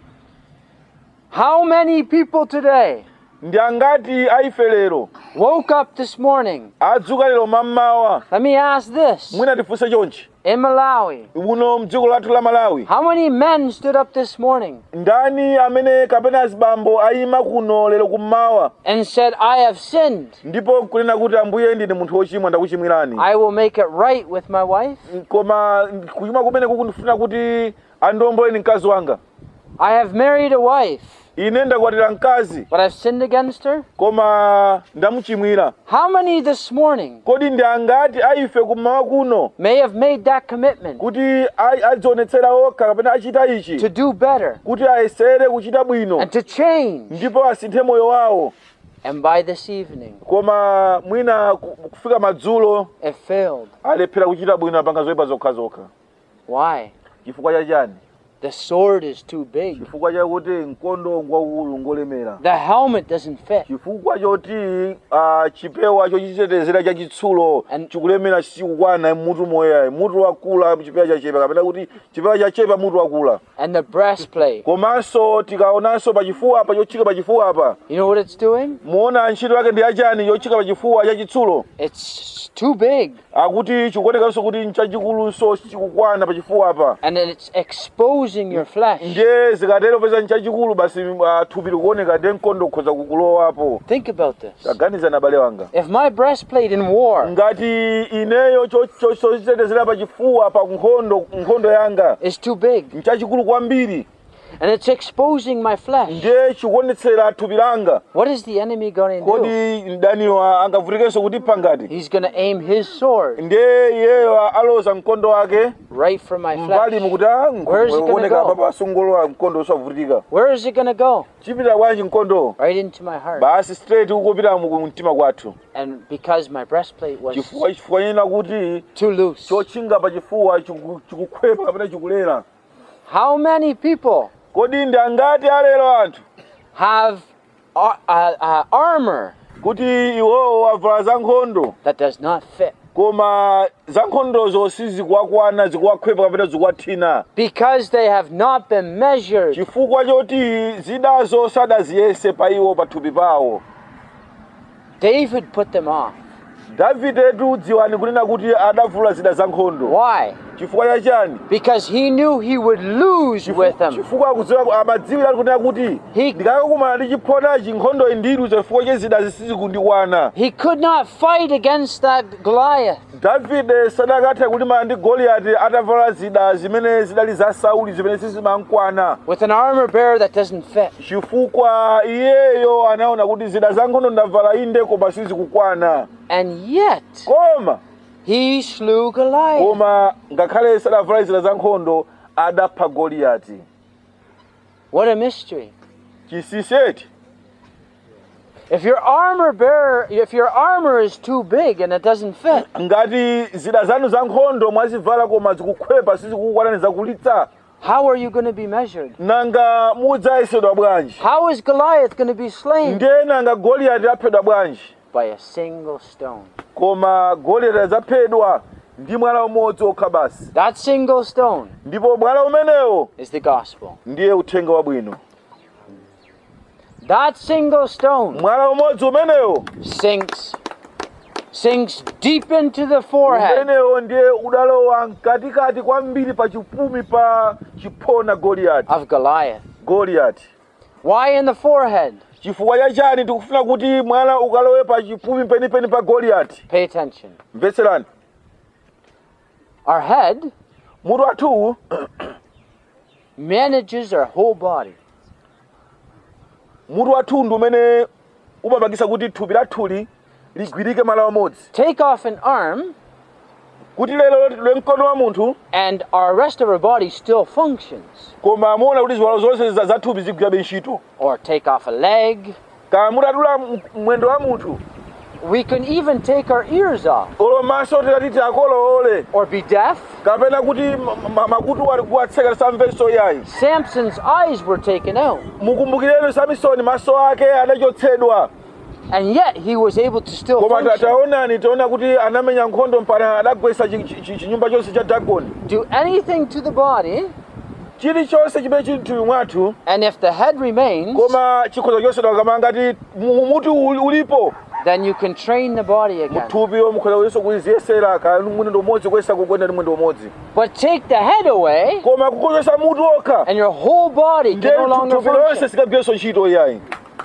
How many people today ndi angati aife lero woke up this morning? adzuka lero mammawa Let me ask this. mwina tifunse chonchi In Malawi, uno mdziko lathu la malawi how many men stood up this morning ndani amene kapena azibambo ayima kuno lero kummawa and said, I have sinned. ndipo nkunena kuti ambuye ndine munthu wochimwa ndakuchimwirani I will make it right with my wife. koma kuchimwa kumene kukundifuna kuti andiomboleni mkazi wanga I have married a wife, ine ndakwatira mkazi but I've sinned against her. koma ndamuchimwira How many this morning kodi ndi angati aife kummawa kuno may have made that commitment kuti ai- adzionetsera okha kapena achita to ichi do better kuti ayesere kuchita bwino and to change? ndipo asinthe moyo wawo And by this evening, koma mwina ku- kufika madzulo it failed. alephera kuchita bwino apanga zoyipa zokhazokha Why? chifukwa chachani The sword is too big. chifukwa chakuti mkondo ngwaukulu ngolemera The helmet doesn't fit. chifukwa choti uh, chipewa chochitetezera chachitsulo And- chikulemera chikukwana mutu moyayi mutu wakula chipewa chachepa kapena kuti chipewa chachepa mutu wakula And the breastplate. komanso tikaonanso pachifuwa apa chochika pachifuwa apa You know what it's doing? muona ntchito yake ndi yachani chochika pachifuwa chachitsulo It's too big. akuti chikuonekanso kuti nchachikulunso chikukwana pachifuwa apa And then it's exposing your flesh. ndiye zikatero peza nchachikulu basi uh, thupi likuoneka ndiye mkondo ukhoza kukulowapo Think about this. taganizani abale wanga If my breastplate in war ngati ineyo chochitetezera pachifuwa pa nkhondo nkhondo yanga is too big nchachikulu kwambiri and it's exposing my flesh, ndiye chikuonetsera thupi langa what is the enemy going to do? kodi mdaniwa angavutikenso kutipha ngati He's going to aim his sword ndiye iyeyo aloza mkondo wake right for my mbali flesh. mukuti Where is it gonna uoneka go? apa pasungolowa mkondo usavutika Where is it going to go? chipita bwanji mkondo Right into my heart. basi straight ukupita mu mtima kwathu And because my breastplate was chifukwa chifukwa chena kuti too loose. chotchinga pachifuwa chiku- chikukhwepa kapena chikulera How many people kodi ndi angati alero anthu have ar- uh, uh, armor kuti iwowo avala za nkhondo that does not fit? koma za nkhondozo sizikuwakwana zikuwakhwepa kapena zikuwathina Because they have not been measured. chifukwa choti zidazo sadaziyese pa iwo pathupi pawo David put them off. davidetu dziwani kunena kuti adavula zida za nkhondo Why? chifukwa chachani Because he knew he would lose with them. chifukwa akudziwa amadziwira kunena kuti He- ndikakumana ndi chiphonachi nkhondo indiluza chifukwa chezida zisizikundikwana He could not fight against that Goliath. davide sadakatha kulimana ndi goliyati atavala zida zimene zidali za sauli zimene sizimankwana with an armor bearer that doesn't fit. chifukwa iyeyo anaona kuti zida za nkhondo ndavala inde koma sizikukwana And yet, koma he slew Goliath. koma ngakhale sadavala zida za nkhondo adapha goliyati What a mystery. chisiseti If your armor bearer, if your armor is too big and it doesn't fit, ngati zida zanu za nkhondo mwazivala koma zikukhwepa sizikukwana zakulitsa how are you going to be measured? nanga mudzayesedwa bwanji How is Goliath going to be slain? ndiye nanga goliyati aphedwa bwanji By a single stone. koma goliyati adzaphedwa ndi mwala umodzi okha basi That single stone ndipo mwala umenewo is the gospel. ndiye uthenga wabwino That single stone mwala umodzi umenewo sinks sinks deep into the forehead umenewo ndiye udalowa mkatikati kwambiri pa chipumi pa chiphona goliyati of Goliath. goliyati Why in the forehead? chifukwa chachani tikufuna kuti mwala ukalowe pa chipumi penipeni pa goliyati Pay attention. mvetserani Our head mutu wathu manages our whole body. mutu wathu ndi umene umapangisa kuti thupi lathuli ligwirike malo amodzi Take off an arm, kuti lero lwe mkono wa munthu and our rest of our body still functions. koma muona kuti ziwalo zonse za za thupi zigwirabe ntchito Or take off a leg. kama mutatula m- mwendo wa munthu We can even take our ears off, olo maso tikatiti akolowole or be deaf. kapena kuti ma- ma- makutu ali kuwatseka samveso yayi Samson's eyes were taken out, mukumbukireni samisoni maso ake adachotsedwa and yet he was able to still koma ta- function. taonani tiona kuti anamenya nkhondo mpaka adagwetsa chi- chi- chi- chinyumba chonse cha dagoni Do anything to the body, chilichonse chimene chili mthupi mwathu and if the head remains, koma chikhoza chosedwa kama ngati mu- mutu uli- ulipo then you can train the body again. muthupiwo mukhoza kuyeso kuyiziyesera ka mwendo umodzi kuyesa kukwenda ndi mwendo umodzi But take the head away, koma kukozesa mutu okha and your whole body ndiye can no longer thupi lonse function. sikagwireso ntchito iyayi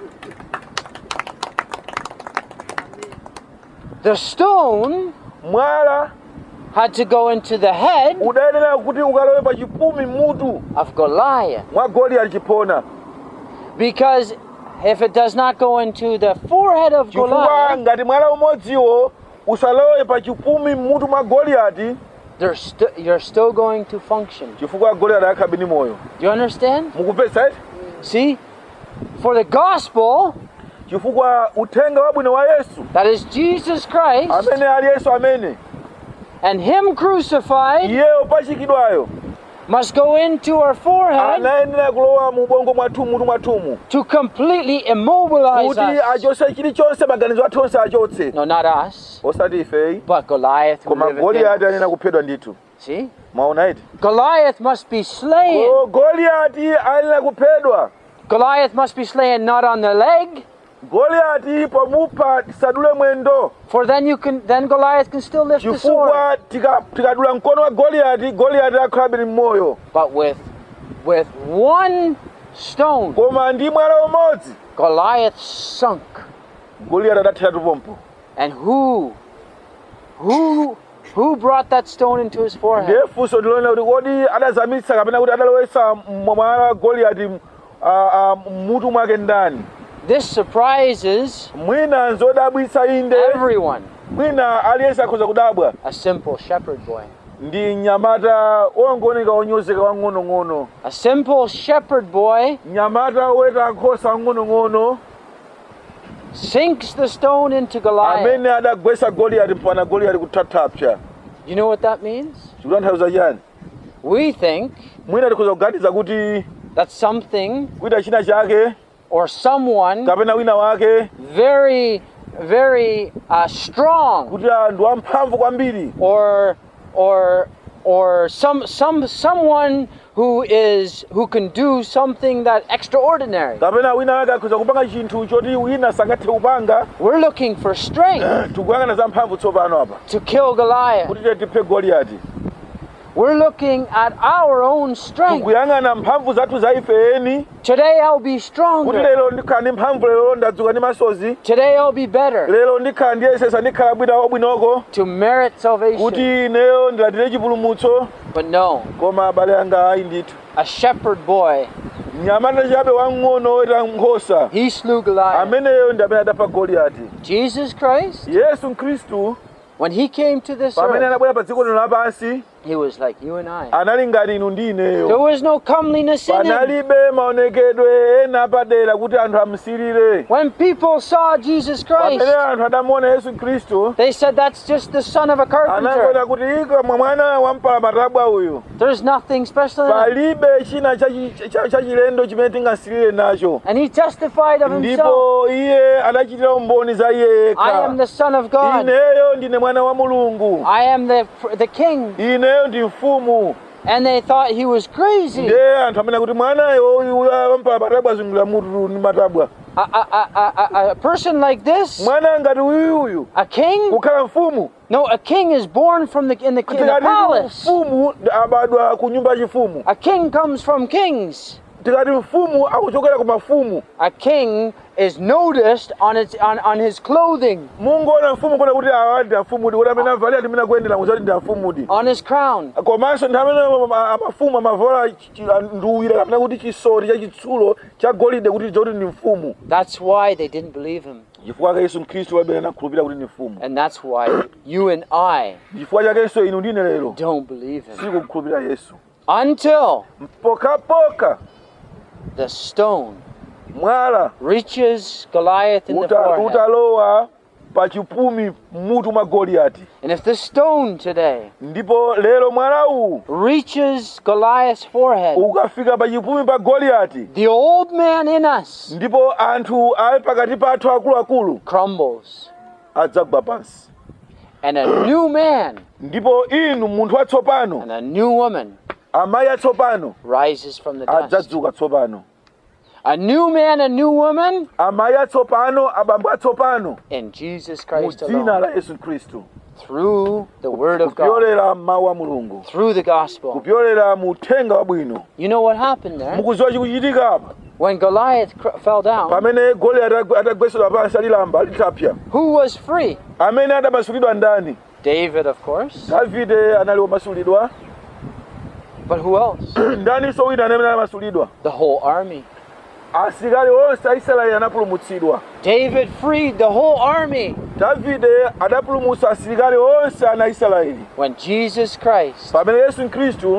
The stone mwala had to go into the head udayenera kuti ukalowe pa chipumi mutu of Goliath. mwa goliyati chiphona Because if it does not go into the forehead of chifukwa Goliath, ngati mwala umodziwo usalowe pa chipumi mmutu mwa goliyati they're st- you're still going to function. chifukwa goliyati akhabe ndi moyo Do you understand? mukupvetsa eti See? For the gospel, chifukwa uthenga wabwino wa yesu that is Jesus Christ, amene ali yesu amene and Him crucified, iyeyo pachikidwayo must go into our forehead anayenera kulowa mu ubongo mwathumu mutu mwathumu to completely immobilize kuti us. achotse chilichonse maganizo athu onse achotse No, not us, osati ifeyi but Goliath. who koma liveth in goliyati us. anena kuphedwa ndithu See? mwaona iti Goliath must be slain. Go- goliyati anena kuphedwa Goliath must be slain not on the leg, goliyati pomupha tisadule mwendo for then you can then Goliath can still lift the sword. chifukwa tika- tikadula mkono wa goliyati goliyati akhalabe ni mmoyo But with with one stone, koma ndi mwala umodzi Goliath sunk. goliyati adathiratu pompo And who who who brought that stone into his forehead? ndiye funso ndilonena kuti kodi adazamitsa kapena kuti adalowesa mwala wa goliyati ah, ah, mmutu mwake ndani This surprises mwina nzodabwitsa inde everyone. mwina aliyense akhoza kudabwa A simple shepherd boy. ndi mnyamata wongooneka wonyozeka wang'onong'ono A simple shepherd boy mnyamata woweta nkhosa wang'onong'ono sinks the stone into Goliath. amene adagwetsa goliyati mpaka goliyati kuthathapsa You know what that means? chikutanthauza chani We think mwina tikhoza kuganiza kuti that something kuita china chake or someone kapena wina wake very very uh, strong kuti ah, ndi wamphamvu kwambiri or or or some some someone who is who can do something that extraordinary. kapena wina wake akhoza kupanga chinthu choti wina sangathe kupanga We're looking for strength tikuyang'ana za mphamvu tsopano apa to kill Goliath. kuti tiye tiphe goliyati We're looking at our own strength. tikuyang'ana mphamvu zathu za ifeni Today I'll be kuti stronger. lero ndikhala ndi mphamvu lero ndadzuka ndi masozi Today I'll be better lero ndikhala ndiyesesa ndikhala bwino wabwinoko to merit kuti salvation. ineyo ndilandire chipulumutso But no, koma abale anga ayi ndithu a shepherd boy, mnyamata chabe wang'ono woyera nkhosa he slew Goliath. ameneyo ndi amene adapha goliyati Jesus Christ, yesu khristu when he came to this pamene earth, anabwera pa dziko lino lapansi he was like you and I. anali ngati inu ndi There ineyo was no comeliness in him. panalibe maonekedwe ena padera kuti anthu amusirire When people saw Jesus Christ, pamene anthu adamuona yesu khristu they said that's just the son of a carpenter. anangona kuti ika mwa mwana wampalamatabwa uyu There's nothing special in him. palibe china chachi- cha- chachilendo chimene tingasirire nacho And he testified of himself, ndipo iye anachitira umboni za iye I am yekha the son of God. ineyo ndine mwana wa mulungu I am the the king. ineyo ndi mfumu And they thought he was crazy. nde anthu amene kuti mwanayo uyu wampala matabwa zungulira mutu ndi matabwa A, a, a, a, a- a person like this, mwana ngati uyuyu a king? kukhala mfumu No, a king is born from the in the, in the tikati palace. mfumu abadwa ku nyumba yachifumu A king comes from kings. tikati mfumu akuchokera ku mafumu A king is noticed on its on, on his clothing, mungoona mfumu kuona kuti awa ndi afumudi kuti amene avalira ndi amene akuyendera mukuti ndi afumudi on his crown. komanso ndi amene ama- amafumu amavala chi- nduwira kapena kuti chisoti chachitsulo cha golide kuti chicha kuti ndi mfumu That's why they didn't believe him. chifukwa chake yesu mkhristu wabera nakhulupirira kuti ndi mfumu And that's why you and I chifukwa chakenso inu ndine lero don't believe him. sikukhulupirira yesu Until pokapoka the stone mwala reaches Goliath in the uta- forehead. utalowa pa chipumi mmutu mwa goliyati And if the stone today ndipo lero mwala uwu reaches Goliath's forehead, ukafika pa chipumi pa goliyati the old man in us ndipo anthu ali pakati pathu akuluakulu crumbles. adzagwa pansi And a new man ndipo inu munthu watsopano and a new woman amayi atsopano rises from the dust. adzadzuka tsopano A new man, a new woman amayi atsopano abambo atsopano in Jesus mu Christ dzina alone. la yesu khristu Through the Word of God, kupyolera mawu a mulungu through the gospel. kupyolera mu uthenga wabwino You know what happened there? mukuziwa chikuchitika apa When Goliath cr- fell down, pamene goliyati atagwe- atagwesedwa pansi alilamba alitapya who was free? amene adamasulidwa ndani David, of course. davide anali womasulidwa But who else? ndaninso wina amene anamasulidwa The whole army. asilikali onse a israeli anapulumutsidwa David freed the whole army davide adapulumutsa asilikali onse ana israeli when Jesus Christ pamene yesu khristu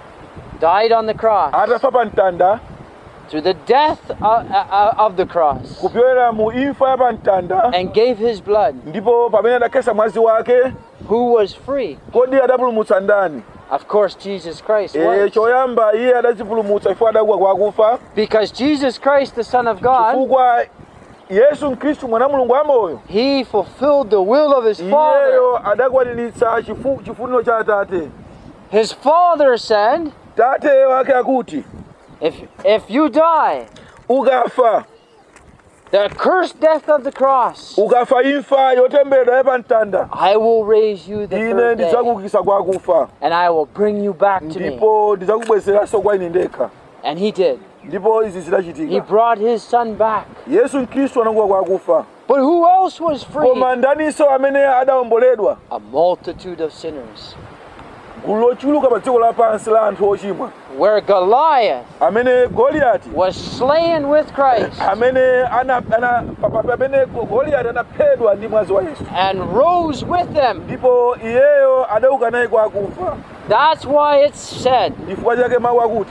died on the cross. atafa pa mtanda Through the death of, uh, of the cross kupyolera mu imfa ya pa mtanda and gave his blood, ndipo pamene adakhetsa mwazi wake who was free? kodi adapulumutsa ndani Of course, Jesus Christ e, was. choyamba iye adazipulumutsa chifukwa adauka kwa akufa Because Jesus Christ, the Son of God, chifukwa yesu mkhristu mwana mulungu wamoyo he fulfilled the will of his Father. iyeyo adakwaniritsa chifu- chifuniro cha atate His Father said, tate wake akuti if, if you die, ukafa the cursed death of the cross, ukafa imfa yotemberedwa ya pa mtanda I will raise you the ine third day, ndidzakuukitsa kwa akufa and I will bring you back to me. ndipo ndidzakubwezeranso kwa ine ndekha And he did. ndipo izi He zidachitika brought his son back. yesu mkhristu anauka kwa akufa But who else was free? koma ndaninso amene adawomboledwa A multitude of sinners. gulu lochuluka pa dziko lapansi la anthu ochimwa Where Goliath amene goliyati was slain with Christ amene ana, ana, pa- pa- pamene goliyati anaphedwa ndi mwazi wa yesu and rose with them. ndipo iyeyo adauka naye kwa akufa That's why it's said, chifukwa chake mawu akuti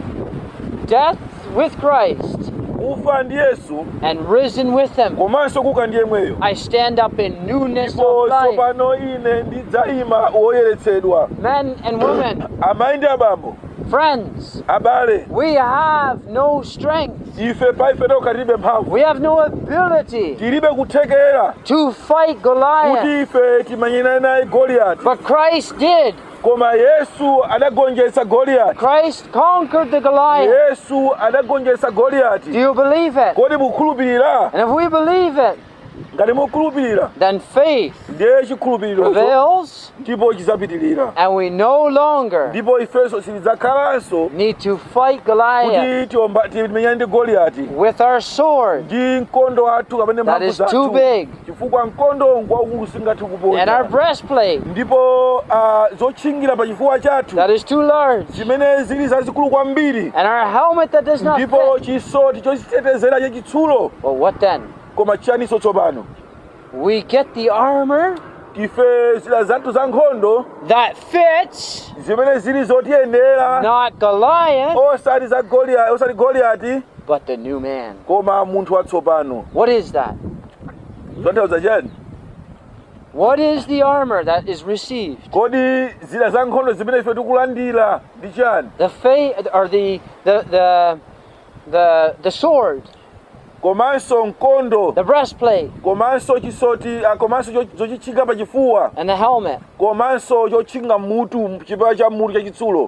death with Christ kufa ndi yesu and risen with him. komanso kuka ndi yemweyo I stand up in newness ndipo of life. tsopano ine ndidzayima woyeretsedwa Men and women, amayi ndi abambo friends, abale we have no strength. ife pa ife tokha tilibe mphamvu We have no ability tilibe kuthekera to fight Goliath. kuti ife timenyane naye goliyati But Christ did. koma yesu adagonjetsa goliyati Christ conquered the Goliath. yesu adagonjetsa Do goliyati you believe it? kodi mukhulupirira And if we believe it, ngati mukhulupirira then faith ndiye chikhulupirirocho prevails, ndipo chizapitirira and we no longer ndipo ifenso silidzakhalanso need to fight Goliath kuti tiomba- timenyane ndi goliyati with our sword ndi mkondo wathu kapene that mphamvu is too zathu big chifukwa mkondo ngwaukulu singathe and our kuponya breastplate ndipo uh, zotchingira pa chifuwa chathu that is too large zimene zili zazikulu kwambiri and our helmet that does not ndipo fit. chisoti chochitetezera chachitsulo Well, what then? koma chiyaniso tsopano We get the armor ife zida zathu za nkhondo that fits, zimene zili zotiyenera not Goliath, osati za Goliath osati goliyati but the new man. koma munthu watsopano What is that? zotanthauza chani What is the armor that is received? kodi zida za nkhondo zimene ife tikulandira ndi chani The faith or the the the the the sword, komanso mkondo the breastplate, komanso chisoti ah, komanso cho- zochitchinga pa chifuwa and the helmet. komanso chotchinga mutu chipewa cha mutu chachitsulo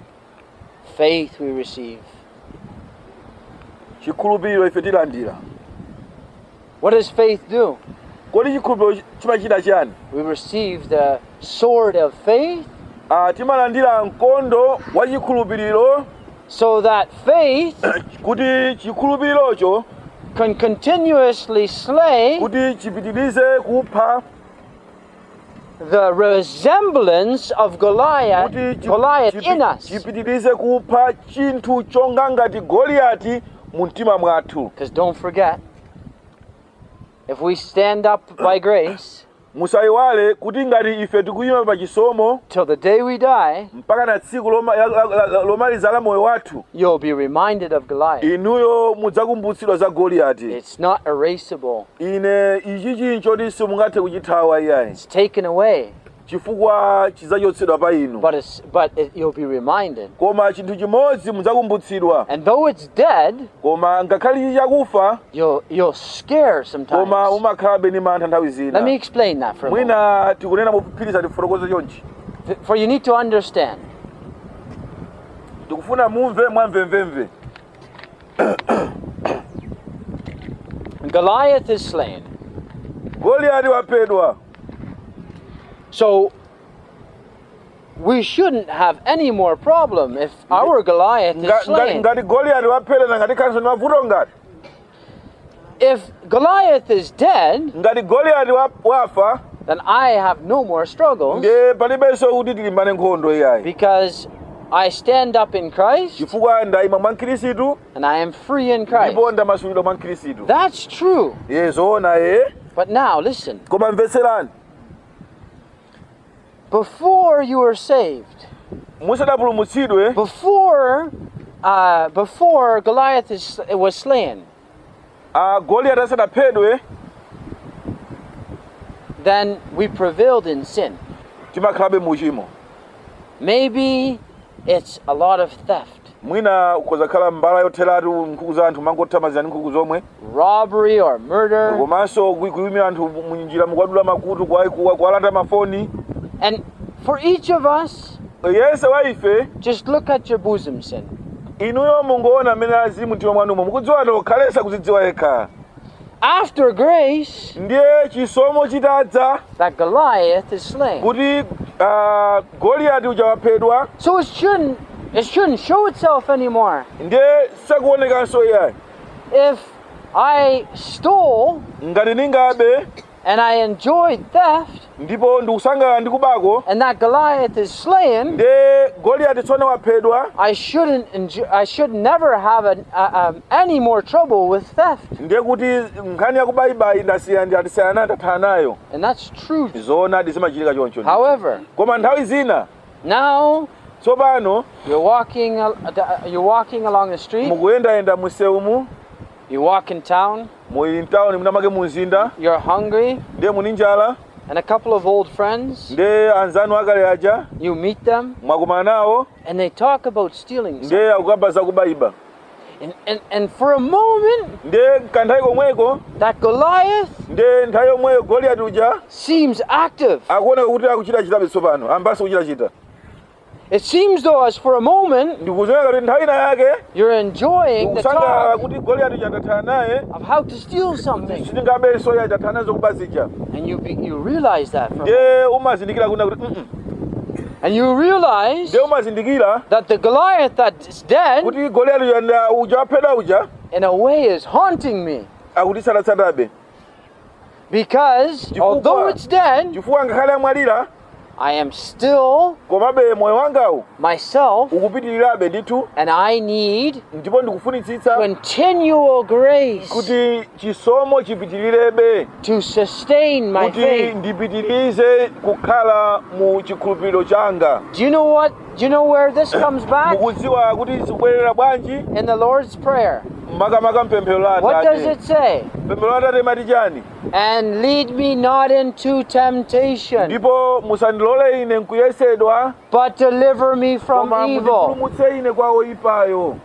Faith we receive. chikhulupiriro ife tilandira What does faith do? kodi chikhulupiriro chimachita chani We receive the sword of faith Ah, timalandira mkondo wa chikhulupiriro so that faith kuti chikhulupirirocho can continuously slay kuti chipitirize kupha the resemblance of Goliath, kuti chi- Goliath chipi- in us. chipitirize kupha chinthu chonga ngati goliyati mu mtima mwathu Because don't forget, if we stand up by grace musayiwale kuti ngati ife tikuyima pa chisomo till the day we die, mpaka na tsiku loma- la- la- la- lomaliza la moyo wathu you'll be reminded of Goliath. inuyo mudzakumbutsidwa za goliyati It's not erasable. ine ichi chinthu choti simungathe kuchithawa iyayi It's taken away, chifukwa chidzachotsedwa pa inu but it's but it, you'll be reminded. koma chinthu chimodzi mudzakumbutsidwa And though it's dead, koma ngakhale ichi chakufa you'll you'll scare koma sometimes. umakhalabe ni mantha nthawi Let me zina explain that for a moment. mwina tikunena mophiphiritsa tifotokoze chonchi F- For you need to understand. tikufuna mumve mwamvemvemve Goliath is slain. goliyati waphedwa So we shouldn't have any more problem if our Goliath is Nga- ngati slain. ngati goliyati waphedwa na ngati khanso ni mavuto ngati If Goliath is dead, ngati goliyati wa- wafa then I have no more struggles ndiye palibenso kuti tilimbane nkhondo iyayi because I stand up in Christ chifukwa ndayima mwa mkhirisitu and I am free in Christ. ndipo ndamasulidwa mwa mkhirisitu That's true. ye zoona ye But now listen. koma mvetserani Before you were saved, musadapulumutsidwe before uh, before Goliath is, was slain, ah, goliyati asadaphedwe then we prevailed in sin. timakhalabe muchimo Maybe it's a lot of theft, mwina ukozakhala mbala yotheratu nkhuku za anthu mangothamazirani nkhuku zomwe robbery, or murder. komanso kui- kuyimira anthu munjira mukwadula makutu kwa- kwa- kuwalanda mafoni And for each of us, yense wa ife just look at your bosom sin. inuyo mungoona amene ali mumtima mwanumo mukudziwa tokhalesa kuzidziwa yekha After grace, ndiye chisomo chitadza that Goliath is slain. kuti ah, goliyati uja waphedwa So it shouldn't it shouldn't show itself anymore. ndiye sakuonekanso iyayi If I stole ngati ningabe and I enjoyed theft ndipo ndikusangala ndi kubako and that Goliath is slain, ndiye goliyati tsono waphedwa I shouldn't enjoy, I should never have an, uh, um, any more trouble with theft. ndiye kuti nkhani yakubayibayi ndasiya ndi atisiyana nayo ndathana nayo And that's true. zoona zimachitika choncho However, koma nthawi zina now tsopano you're walking al- uh, you're walking along the street, mukuyendayenda musewumu you walk in town, muli mtawuni munamake mu mzinda you're hungry, ndiye muli njala and a couple of old friends, ndiye anzanu akale aja you meet them mwakumana nawo and they talk about stealing something. ndiye akukamba za kubayiba And, and, and for a moment, ndiye kanthawi komweko that Goliath ndiye nthawi yomweyo goliyati uja seems active. akuoneka kuti akuchita chitabe tsopano ambasi kuchitachita It seems though as for a moment ndikuzoneka kuti nthawi ina yake you're enjoying the ndikusangalala talk kuti goliyati chandathana naye of how to steal something. sitingabenso ya chathana nazo kubazija And you, be, you realize that. For, ndiye umazindikira kuna kuti "Mm-mm." and you realize ndiye umazindikira that the Goliath that's dead, kuti goliyati yanda uja waphedwa uja in a way, is haunting me. akutitsalatsalabe Because Chifukwa- although it's dead, chifukwa ngakhale amwalira I am still komabe moyo wangawu myself, ukupitirirabe ndithu and I need ndipo ndikufunitsitsa continual grace kuti chisomo chipitilirebe to sustain my kuti faith. ndipitirize kukhala mu chikhulupiriro changa Do you know what? Do you know where this comes back? mukudziwa kuti zikubwerera bwanji In the Lord's Prayer. makamaka mpemphero la What does atate it say? pemphero la atate mati chani And lead me not into temptation, ndipo musandilole ine nkuyesedwa but deliver me from koma evil. mundipulumutse ine kwa oyipayo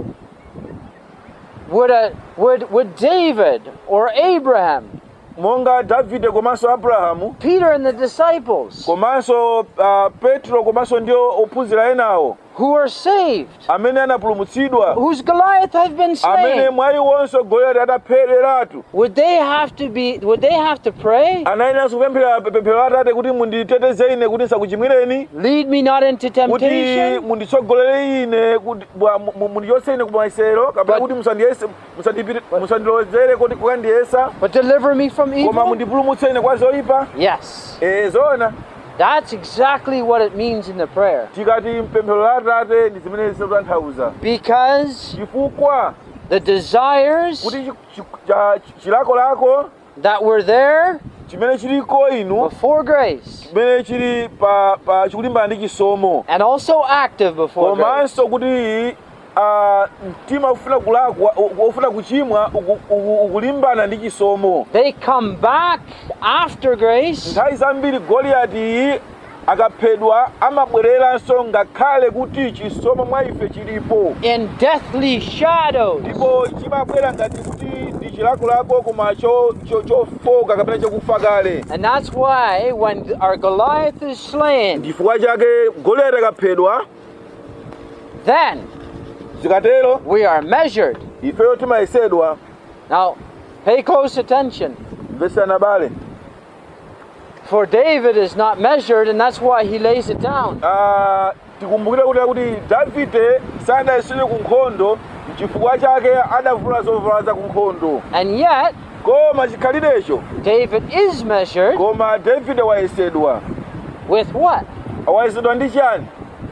Would, a, would, would David or Abraham, monga davide komanso abrahamu Peter and the disciples komanso uh, petro komanso ndiwo ophunzira enawo who are saved, amene anapulumutsidwa whose Goliath has been amene slain, mwa iwonso goliyati adaphereratu would they have to be? Would they have to pray? anayenanso kupemphera pemphero la atate kuti munditeteze ine kuti ndisakuchimwireni Lead me not into kuti temptation, munditsogolere ine kuti bwa- mu- mu- mundichotse ine kumayesero kapena But- kuti musandiyese musandipiri- musandilozere kuti kukandiyesa but deliver me from koma evil. mundipulumutse ine kwa zoyipa Yes, e zona that's exactly what it means in the prayer. tikati mpemphero la atate ndi zimene zikutanthauza Because chifukwa the desires kuti chi- chi- cha- chilakolako that were there chimene chiliko inu before grace chimene chili pa, pa chikulimbana ndi chisomo and also active before grace komanso kuti ah, mtima ufuna kulakwa u- ufuna kuchimwa uku- uku- ukulimbana ndi chisomo they come back after grace nthawi zambiri goliyati akaphedwa amabwereranso ngakhale kuti chisomo mwa ife chilipo in deathly shadows ndipo chimabwera ngati kuti ndi chilakolako koma cho- cho- chofoka kapena chokufa kale and that's why when our goliath is slain chifukwa chake goliyati akaphedwa then zikatero we are measured ifeyo timayesedwa now pay close attention mvesana bale for david is not measured and that's why he lays it down Ah, tikumbukire kuti kuti davide sanayesedwe ku nkhondo chifukwa chake adavula zovala za ku nkhondo and yet koma chikhalirecho david is measured koma davide wayesedwa with what wayesedwa ndi chani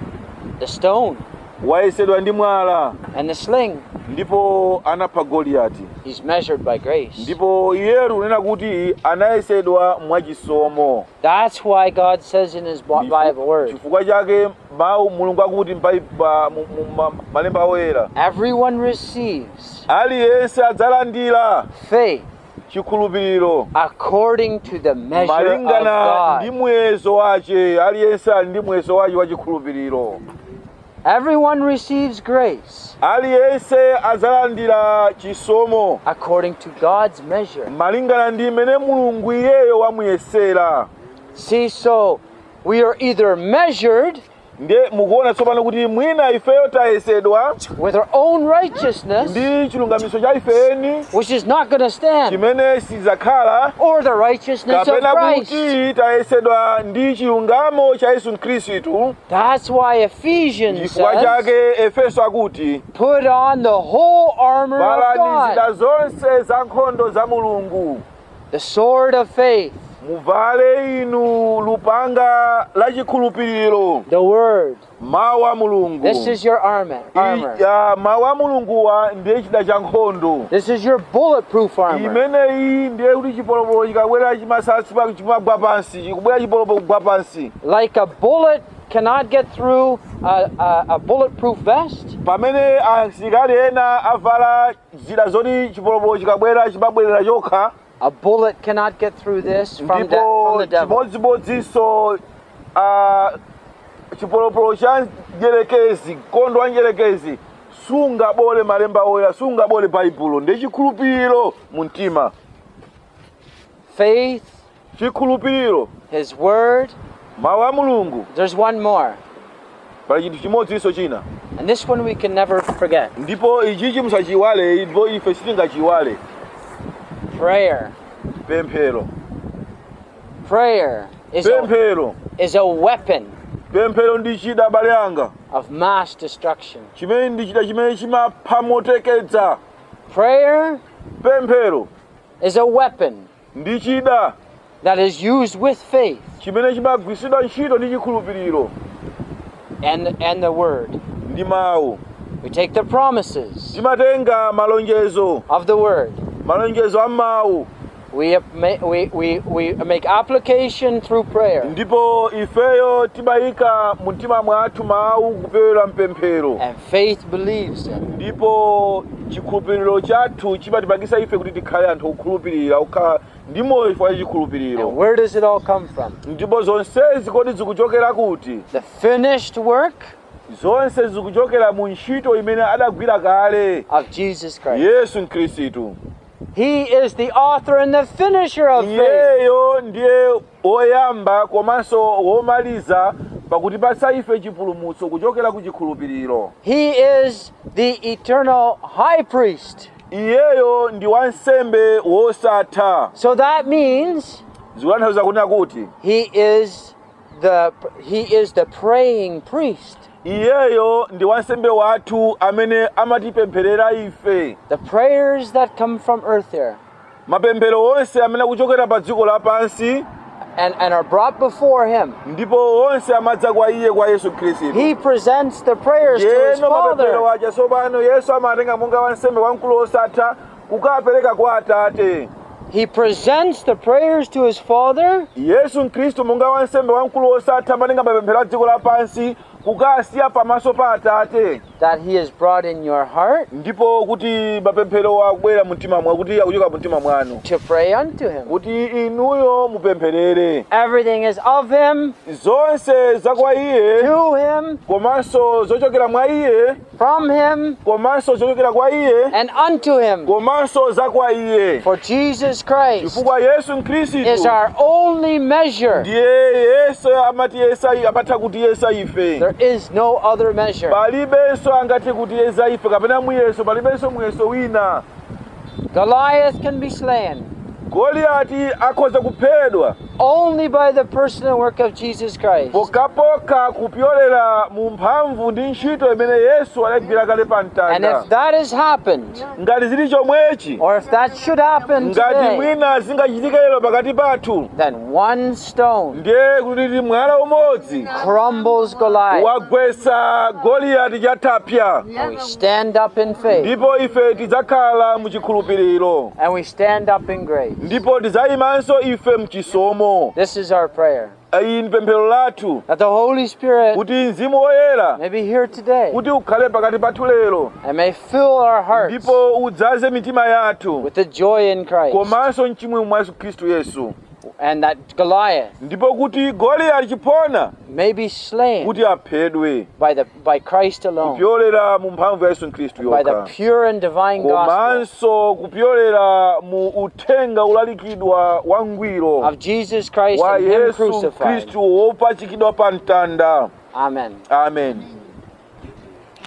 the stone wayesedwa ndi mwala and the sling ndipo anapha goliyati he's measured by grace ndipo iyeru unena kuti anayesedwa mwachisomo that's why god says in his Bi- bible word chifukwa chake mawu mulungu akuti m'Bai- ba- mu- mu- ma- malemba oyera everyone receives aliyense adzalandira faith chikhulupiriro according to the measure malingana of ndi God. muyezo wace aliyense ali ndi muyezo wace wa chikhulupiriro Everyone receives grace aliyense adzalandira chisomo according to God's measure. malingana ndi imene mulungu iyeyo wamuyesera See, so we are either measured ndiye mukuona tsopano kuti mwina ifeyo tayesedwa with our own righteousness, ndi chilungamiso cha ifeni which is not going to stand, chimene sichidzakhala or the righteousness of kapena Christ. kuti tayesedwa ndi chilungamo cha yesu khristu That's why Ephesians chifukwa says, chake efeso akuti put on the whole armor of valani zida God, zonse za nkhondo za mulungu the sword of faith, muvale inu lupanga la chikhulupiriro the word. mawu a mulungu This is your armor. armor. I- ya, mawu a mulunguwa ndiye chida cha nkhondo This is your bulletproof armor. imeneyi ndiye kuti chipolopolo chikabwera chimasasi pa- chimagwa pansi chikubwera chipolopolo kugwa pansi Like a bullet cannot get through a, a, a bulletproof vest, pamene asilikali ena avala zida zoti chipolopolo chikabwera chimabwerera chokha a bullet cannot get through this from, de- ndipo from the devil. chimodzimodzinso ah, chipolopolo cha njerekezi mkondo wa njerekezi sungabole malemba oyera sungabole baibulo ndi chikhulupiriro mu mtima Faith, chikhulupiriro His Word. mawu a mulungu There's one more pali chinthu chimodzinso china and this one we can never forget. ndipo ichichi musachiyiwale ndipo ife sitingachiyiwale Prayer. pemphero Prayer is a, pemphero is a weapon pemphero ndi chida abale anga of mass destruction. chimene ndi chida chimene chimapha motekedza Prayer pemphero is a weapon ndi chida that is used with faith chimene chimagwiritsidwa ntchito ndi chikhulupiriro and, and the word. ndi mawu We take the promises timatenga malonjezo of the word. malonjezo a mawu We, ap- ma- we, we, we make application through prayer ndipo ifeyo timayika mu mtima mwathu mawu kupyolera mpemphero and faith believes them. ndipo chikhulupiriro chathu chimatipangisa ife kuti tikhale anthu okhulupirira okhala ndi moyo chifukwa cha And chikhulupiriro where does it all come from? ndipo zonsezi kodi zikuchokera kuti The finished work zonse zikuchokera mu ntchito imene adagwira kale of Jesus Christ. yesu mkhristu He is the author and the finisher of faith. iyeyo ndiye woyamba komanso womaliza pakutipatsa ife chipulumutso kuchokera ku chikhulupiriro He is the eternal high priest. iyeyo ndi wansembe wosatha So that means zikutanthauza kunena kuti he is the he is the praying priest. iyeyo ndi wansembe wathu amene amatipempherera ife The prayers that come from earth here mapemphero onse amene akuchokera pa dziko lapansi and, and are brought before him. ndipo onse amadza kwa iye kwa yesu khristu He presents the prayers to his yeno mapemphero Father. aja tsopano yesu amatenga monga wansembe wamkulu wosatha kukapereka kwa atate He presents the prayers to his Father yesu mkhristu monga wansembe wamkulu wosatha amatenga mapemphero a dziko lapansi kukasiya pamaso pa atate that he has brought in your heart ndipo kuti mapemphero akubwera mu mtima mwa kuti akuchoka mu mtima mwanu to pray unto him. kuti inuyo mupempherere Everything is of him, zonse za kwa iye to him, komanso zochokera mwa iye from him, komanso zochokera kwa iye and unto him. komanso za kwa iye For Jesus Christ chifukwa yesu mkhristu is our only measure. ndiye yesu amatiyesa amatha kutiyesa ife There is no other measure. palibenso angathe kutiyesa ife kapena muyeso palibenso muyeso wina Goliath can be slain goliyati akhoza kuphedwa only by the personal work of Jesus Christ. pokapoka kupyolera mu mphamvu ndi ntchito imene yesu adagwira kale pa And mtanda if that has happened, ngati zili chomwechi or if that should happen ngati today, mwina zingachitika lero pakati pathu then one stone ndiye kuti mwala umodzi crumbles Goliath. wagwetsa goliyati chatapya And we stand up in faith. ndipo ife tidzakhala mu chikhulupiriro And we stand up in grace. ndipo tidzayimanso ife mchisomo This is our prayer. iyi ndi pemphero lathu That the Holy Spirit kuti mzimu woyera may be here today kuti ukhale pakati pathu lero and may fill our hearts ndipo udzaze mitima yathu with the joy in Christ. komanso mchimwemwe mwa yesu khristu yesu And that Goliath ndipo kuti goliyati chipona may be slain kuti aphedwe by, the, by Christ alone, kupyolera mu mphamvu ya yesu khristu by the yokha pure and divine gospel komanso kupyolera mu uthenga ulalikidwa wangwiro of Jesus Christ wa and Him yesu crucified. khristu wopachikidwa pa mtanda Amen. amen